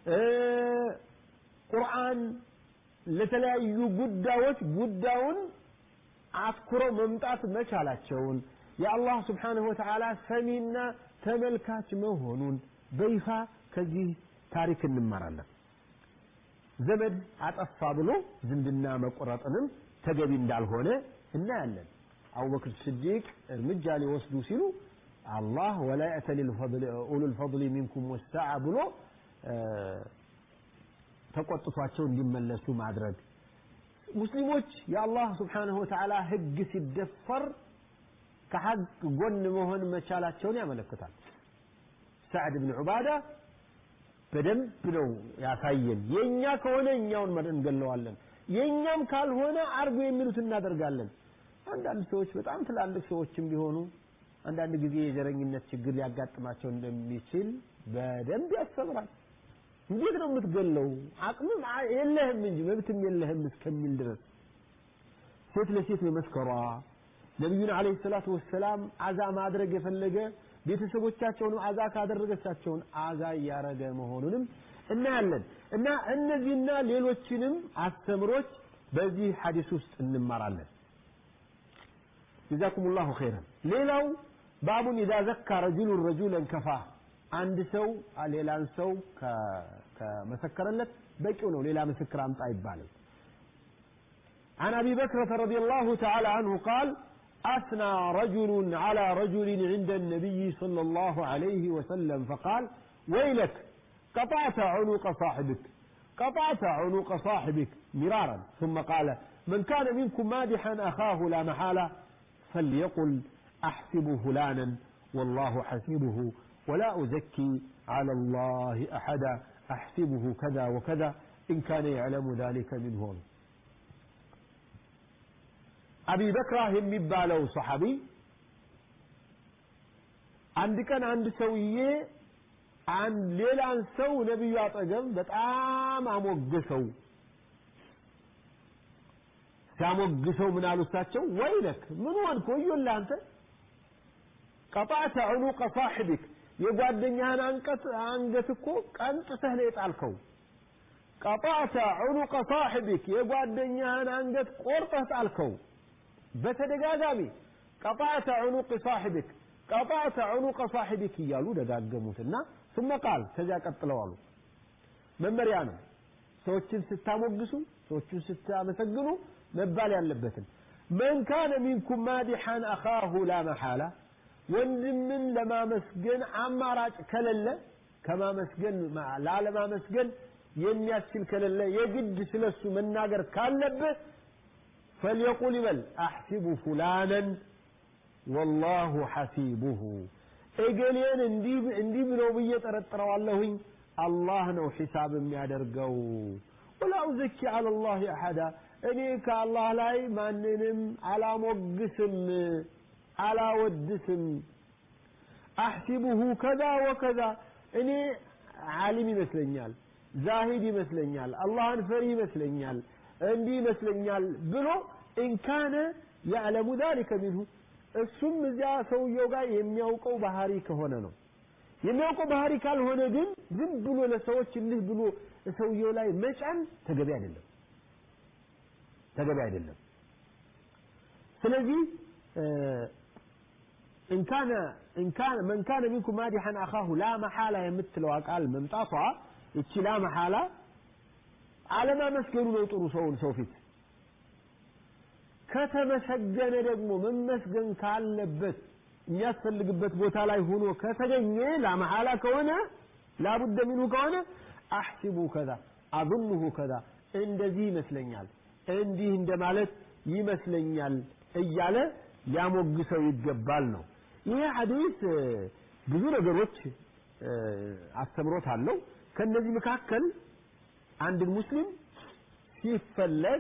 ቁርአን ለተለያዩ ጉዳዮች ጉዳዩን አትኩረው መምጣት መቻላቸውን የአላህ ስብሓንሁ ወተዓላ ሰሚና ተመልካች መሆኑን በይፋ ከዚህ ታሪክ እንማራለን ዘመድ አጠፋ ብሎ ዝምድና መቆረጥንም ተገቢ እንዳልሆነ እናያለን አቡበክር ስዲቅ እርምጃ ሊወስዱ ሲሉ አላህ ወላ የእተሊ ኡሉ ልፈضል ሚንኩም ወሳዓ ብሎ ተቆጥቷቸው እንዲመለሱ ማድረግ ሙስሊሞች የአላህ ስብሓንሁ ወተዓላ ህግ ሲደፈር ከሐቅ ጎን መሆን መቻላቸውን ያመለክታል ሰዕድ ብን ዑባዳ በደንብ ነው ያሳየን የእኛ ከሆነ እኛውን እንገለዋለን የእኛም ካልሆነ አርጎ የሚሉት እናደርጋለን አንዳንድ ሰዎች በጣም ትላልቅ ሰዎችም ቢሆኑ አንዳንድ ጊዜ የዘረኝነት ችግር ሊያጋጥማቸው እንደሚችል በደንብ ያስተምራል እንዴት ነው የምትገለው አቅምም የለህም እንጂ መብትም የለህም እስከሚል ድረስ ሴት ለሴት መመስከሯ ነቢዩን አለይሂ ሰላቱ ወሰላም አዛ ማድረግ የፈለገ ቤተሰቦቻቸውንም አዛ ካደረገቻቸውን አዛ እያረገ መሆኑንም እናያለን እና እነዚህና ሌሎችንም አስተምሮች በዚህ ሐዲስ ውስጥ እንማራለን ጀዛኩም ላሁ ኸይረን ሌላው ባቡን ኢዛ ዘካ ረጁሉን ረጁለን ከፋ አንድ ሰው ሌላን ሰው ከመሰከረለት በቂው ነው ሌላ ምስክር አምጣ አይባልም عن أبي بكرة رضي الله تعالى عنه قال أثنى رجل على رجل عند النبي صلى الله عليه وسلم فقال ويلك قطعت عنق صاحبك قطعت عنق صاحبك مرارا ثم قال من كان منكم مادحا أخاه لا محالة فليقل أحسب فلانا والله حسيبه ولا أزكي على الله أحدا أحسبه كذا وكذا إن كان يعلم ذلك منهم أبي بكر هم يبالو صحابي አንድ ቀን አንድ ሰውዬ አንድ ሌላን ሰው ነቢዩ አጠገብ በጣም አሞገሰው ሲያሞግሰው ምን አሉ እሳቸው ወይለክ ምን ሆንክ ወዮልህ አንተ ቀጣዕተ ዑኑቀ ሳሒቢክ የጓደኛህን አንቀት አንገት እኮ ቀንጥተህ ነው የጣልከው ቀጣዕተ ዑኑቀ ሳሒቢክ የጓደኛህን አንገት ቆርጠህ ጣልከው በተደጋጋሚ ቀጣዕተ ዑኑቅ ሳሒቢክ ቀጣዕተ ዑኑቀ ሳሒቢክ እያሉ ደጋገሙትና ثم ቃል ከዚያ ቀጥለው አሉ መመሪያ ነው ሰዎችን ስታሞግሱ ሰዎችን ስታመሰግኑ መባል ያለበትን መን ካነ ሚንኩም ማዲሐን አኻሁ ላ መሓላ ወንድምን ለማመስገን አማራጭ ከሌለ ከማመስገን ላለማመስገን የሚያስችል ከሌለ የግድ ስለሱ መናገር ካለበት فليقول بل أحسب فلانا والله حسيبه እገሌን እንዲህ እንዲህ ብለው ብዬ ጠረጥረዋለሁኝ አላህ ነው ሒሳብ የሚያደርገው ወላ ኡዘኪ አላ ላህ አሐዳ እኔ ከአላህ ላይ ማንንም አላሞግስም አላወድስም አሕሲቡሁ ከዛ ወከዛ እኔ ዓሊም ይመስለኛል ዛሂድ ይመስለኛል አላህን ፈሪ ይመስለኛል እንዲህ ይመስለኛል ብሎ ኢንካነ ያዕለሙ ዛሊከ ሚንሁ እሱም እዚያ ሰውየው ጋር የሚያውቀው ባህሪ ከሆነ ነው የሚያውቀው ባህሪ ካልሆነ ግን ዝም ብሎ ለሰዎች እንዲህ ብሎ ሰውየው ላይ መጫን ተገቢ አይደለም ተገቢ አይደለም ስለዚህ እንካነ እንካነ መን ካነ ሚንኩም ማዲሐን አኻሁ ላ መሐላ የምትለው ቃል መምጣቷ እቺ ላ መሐላ አለማመስገኑ ነው ጥሩ ሰውን ሰው ፊት ከተመሰገነ ደግሞ መመስገን ካለበት የሚያስፈልግበት ቦታ ላይ ሆኖ ከተገኘ ላመሐላ ከሆነ ላቡደ ሚንሁ ከሆነ አሕሲቡ ከዛ አظንሁ ከዛ እንደዚህ ይመስለኛል እንዲህ እንደማለት ይመስለኛል እያለ ሊያሞግሰው ይገባል ነው ይሄ ሐዲስ ብዙ ነገሮች አስተምሮት አለው ከነዚህ መካከል አንድን ሙስሊም ሲፈለግ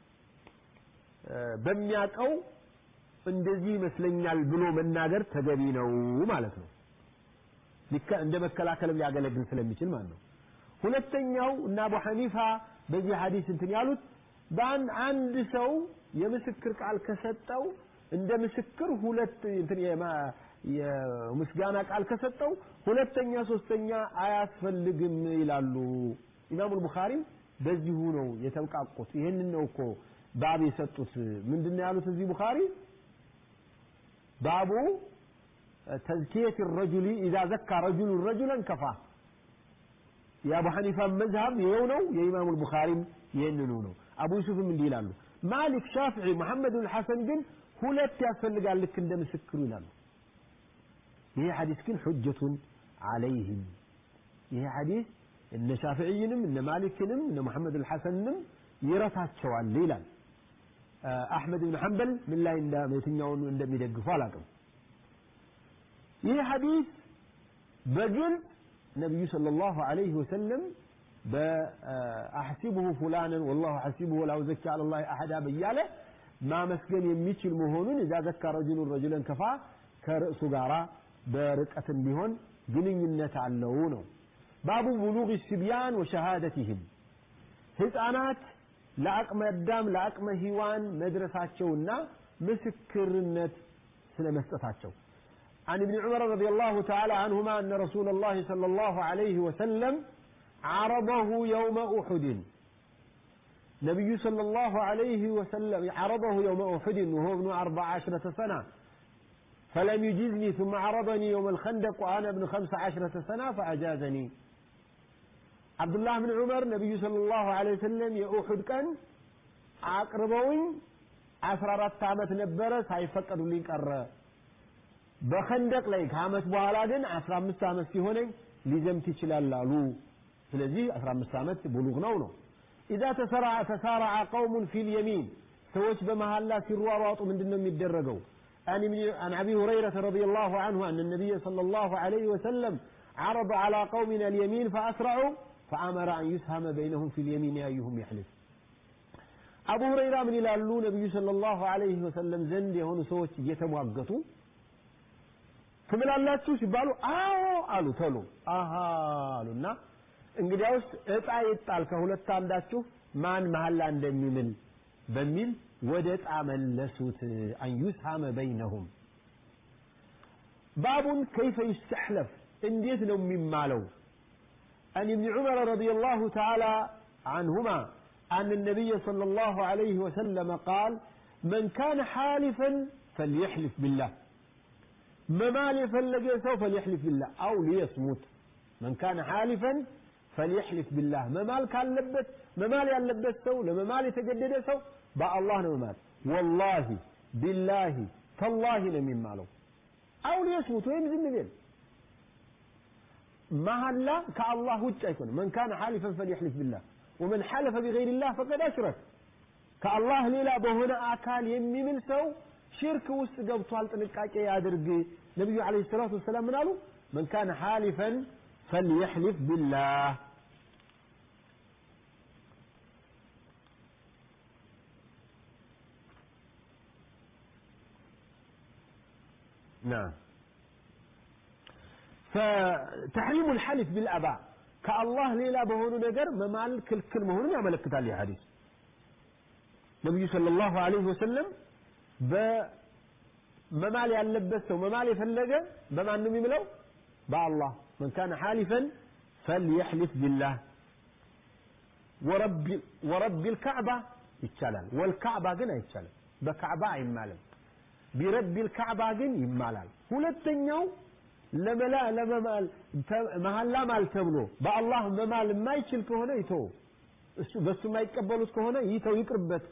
በሚያቀው እንደዚህ ይመስለኛል ብሎ መናገር ተገቢ ነው ማለት ነው እንደ መከላከልም ሊያገለግል ስለሚችል ማለት ነው ሁለተኛው እና አቡ ሐኒፋ በዚህ ሐዲስ እንትን ያሉት በአንድ አንድ ሰው የምስክር ቃል ከሰጠው እንደ ምስክር ሁለት እንትን የምስጋና ቃል ከሰጠው ሁለተኛ ሶስተኛ አያስፈልግም ይላሉ ኢማሙ ቡኻሪም በዚሁ ነው የተብቃቁት ይህንን ነው እኮ ባብ የሰጡት ምንድን ነው ያሉት እዚህ ቡኻሪ ባቡ ተዝኪየት ረጁሊ ኢዛ ዘካ ረጁሉ ረጁለን ከፋ የአቡ ሐኒፋ መዝሀብ ይኸው ነው የኢማሙ ቡኻሪም ይህንኑ ነው አቡ ዩሱፍም እንዲህ ይላሉ ማሊክ ሻፍዒ መሐመድ ብን ሐሰን ግን ሁለት ያስፈልጋል ልክ እንደ ምስክሩ ይላሉ ይሄ ሐዲስ ግን ሑጀቱን አለይህም ይሄ ሐዲስ እነ ሻፊዕይንም እነ ማሊክንም እነ መሐመድ አልሐሰንንም ይረታቸዋል ይላል አሕመድ ብን ሐንበል ምን ላይ የትኛውን እንደሚደግፉ አላውቅም ይህ ሐዲስ በግልጽ ነቢዩ ሰለላሁ ዐለይሂ ወሰለም በአሕሲቡሁ ፉላንን ወላሁ ሐሲቡሁ ላ ኡዘኪ ዐላ ላህ አሐዳ በያለ ማመስገን የሚችል መሆኑን እዛ ዘካ ረጁሉን ረጁለን ከፋ ከርዕሱ ጋራ በርቀትም ቢሆን ግንኙነት አለው ነው ባቡ ቡሉግ ሲብያን ወሸሃደትህም ህፃናት ለአቅመ አዳም ለአቅመ ሂዋን መድረሳቸውና ምስክርነት ስለ መስጠታቸው عن ابن عمر رضي الله تعالى عنهما أن رسول الله صلى الله عليه وسلم عرضه يوم أحد نبي صلى الله عليه وسلم عرضه يوم أحد وهو ابن أربع عشرة سنة فلم يجزني ثم عرضني يوم الخندق وأنا ابن خمس عشرة سنة فأجازني عبد الله بن عمر نبي صلى الله عليه وسلم يأحد كان አቅርበውኝ አስራ አራት ዓመት ነበረ ሳይፈቀዱልኝ ቀረ በኸንደቅ ላይ ከአመት በኋላ ግን አስራ አምስት ዓመት ሲሆነኝ ሊዘምት ይችላል አሉ ስለዚህ አስራ አምስት ዓመት ብሉግ ነው ነው ኢዛ ተሰራዐ ተሳረዐ ቀውሙን ፊል የሚን ሰዎች በመሐላ ሲሯሯጡ ምንድን ነው የሚደረገው عن أبي هريرة رضي الله عنه أن النبي صلى الله عليه وسلم عرض على قومنا اليمين فأسرعوا فأمر أن يسهم بينهم في اليمين أيهم يحلف أبو هريرة من يلالو نبي صلى الله عليه وسلم زند يهون سوች እየተሟገቱ ትምላላችሁ ሲባሉ አዎ አሉ ተሉ አሃ አሉና እንግዲያውስ እጣ ይጣል ከሁለት አንዳችሁ ማን መሐላ እንደሚምል በሚል ወደ እጣ መለሱት አን ዩስሐመ በይነሁም ባቡን ከይፈ ይስተሕለፍ እንዴት ነው የሚማለው عن ابن عمر رضي الله تعالى عنهما أن النبي صلى الله عليه وسلم قال من كان حالفا فليحلف بالله ممال يفلق سوف فليحلف بالله أو ليصمت من كان حالفا فليحلف بالله ممال كان لبس ممال يلبس سو لممال يتجدد سو با الله نمال والله بالله تالله لمن ماله أو ليصمت وين زم بين مهلا كالله وجه يكون من كان حالفا فليحلف بالله ومن حلف بغير الله فقد أشرك كالله ليلا بهنا أكال يمي من سو ሽርክ ውስጥ ገብቷል ጥንቃቄ ያድርግ ነቢዩ አለ ሰላቱ ወሰላም ምን አሉ መን ካነ ሓሊፈን ፈልየሕሊፍ ቢላህ نعم فتحريم الحلف بالأباء كالله ليلا بهونو نجر ممال كل كل مهون يعمل كتال حديث النبي صلى الله عليه وسلم በመማል ያለበት ሰው መማል የፈለገ በማን ነው የሚምለው በአላህ መን ካነ ሓሊፈን ፈልየሕሊፍ ቢላህ ወረቢ ልካዕባ ይቻላል ወልካዕባ ግን አይቻልም በካዕባ አይማልም ቢረቢ ልካዕባ ግን ይማላል ሁለተኛው ለመላ ለመማል መሐላ ማል ተብሎ በአላህ መማል የማይችል ከሆነ ይተው እሱ በሱ የማይቀበሉት ከሆነ ይተው ይቅርበት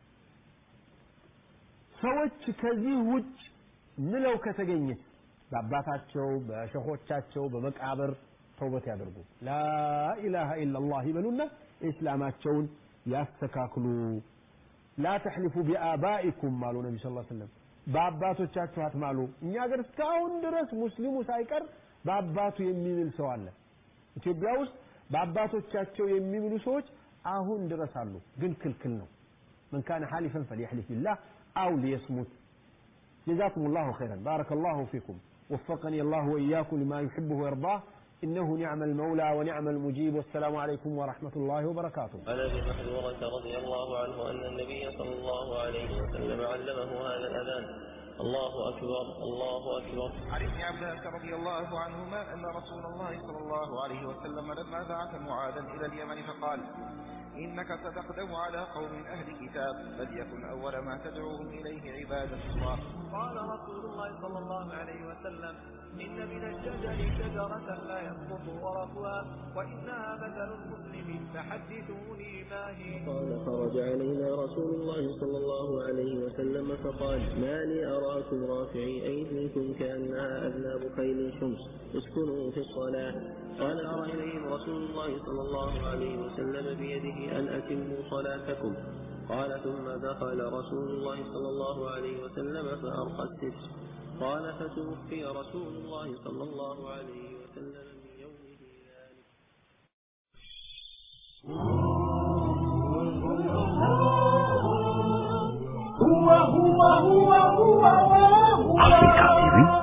ሰዎች ከዚህ ውጭ ምለው ከተገኘ በአባታቸው በሸኾቻቸው በመቃብር ተውበት ያደርጉ ላኢላሃ ኢላላህ ይበሉና እስላማቸውን ያስተካክሉ ላ ተሕሊፉ ቢአባኢኩም አሉ ነቢ ስ ሰለም በአባቶቻችሁ አትማሉ እኛ ሀገር እስካሁን ድረስ ሙስሊሙ ሳይቀር በአባቱ የሚምል ሰው አለ ኢትዮጵያ ውስጥ በአባቶቻቸው የሚምሉ ሰዎች አሁን ድረስ አሉ ግን ክልክል ነው من كان حالفا فليحلف بالله أو ليصمت جزاكم الله خيرا بارك الله فيكم وفقني الله وإياكم لما يحبه ويرضاه إنه نعم المولى ونعم المجيب والسلام عليكم ورحمة الله وبركاته عن ابي محذورة رضي الله عنه أن النبي صلى الله عليه وسلم علمه هذا الأذان الله أكبر الله أكبر عن ابن عباس رضي الله عنهما أن رسول الله صلى الله عليه وسلم لما بعث معاذا إلى اليمن فقال إنك ستقدم على قوم أهل كتاب فليكن أول ما تدعوهم إليه عبادة الله قال رسول الله صلى الله عليه وسلم إن من الشجر شجرة لا يسقط ورقها وإنها مثل المسلم فحدثوني ما هي قال خرج علينا رسول الله صلى الله عليه وسلم فقال ما لي أراكم رافعي أيديكم كأنها أذناب خيل شمس اسكنوا في الصلاة قال أرى إليهم رسول الله صلى الله عليه وسلم بيده أن أتموا صلاتكم قال ثم دخل رسول الله صلى الله عليه وسلم فأرقى الستر قال فتوفي رسول الله صلى الله عليه وسلم من يومه ذلك Africa TV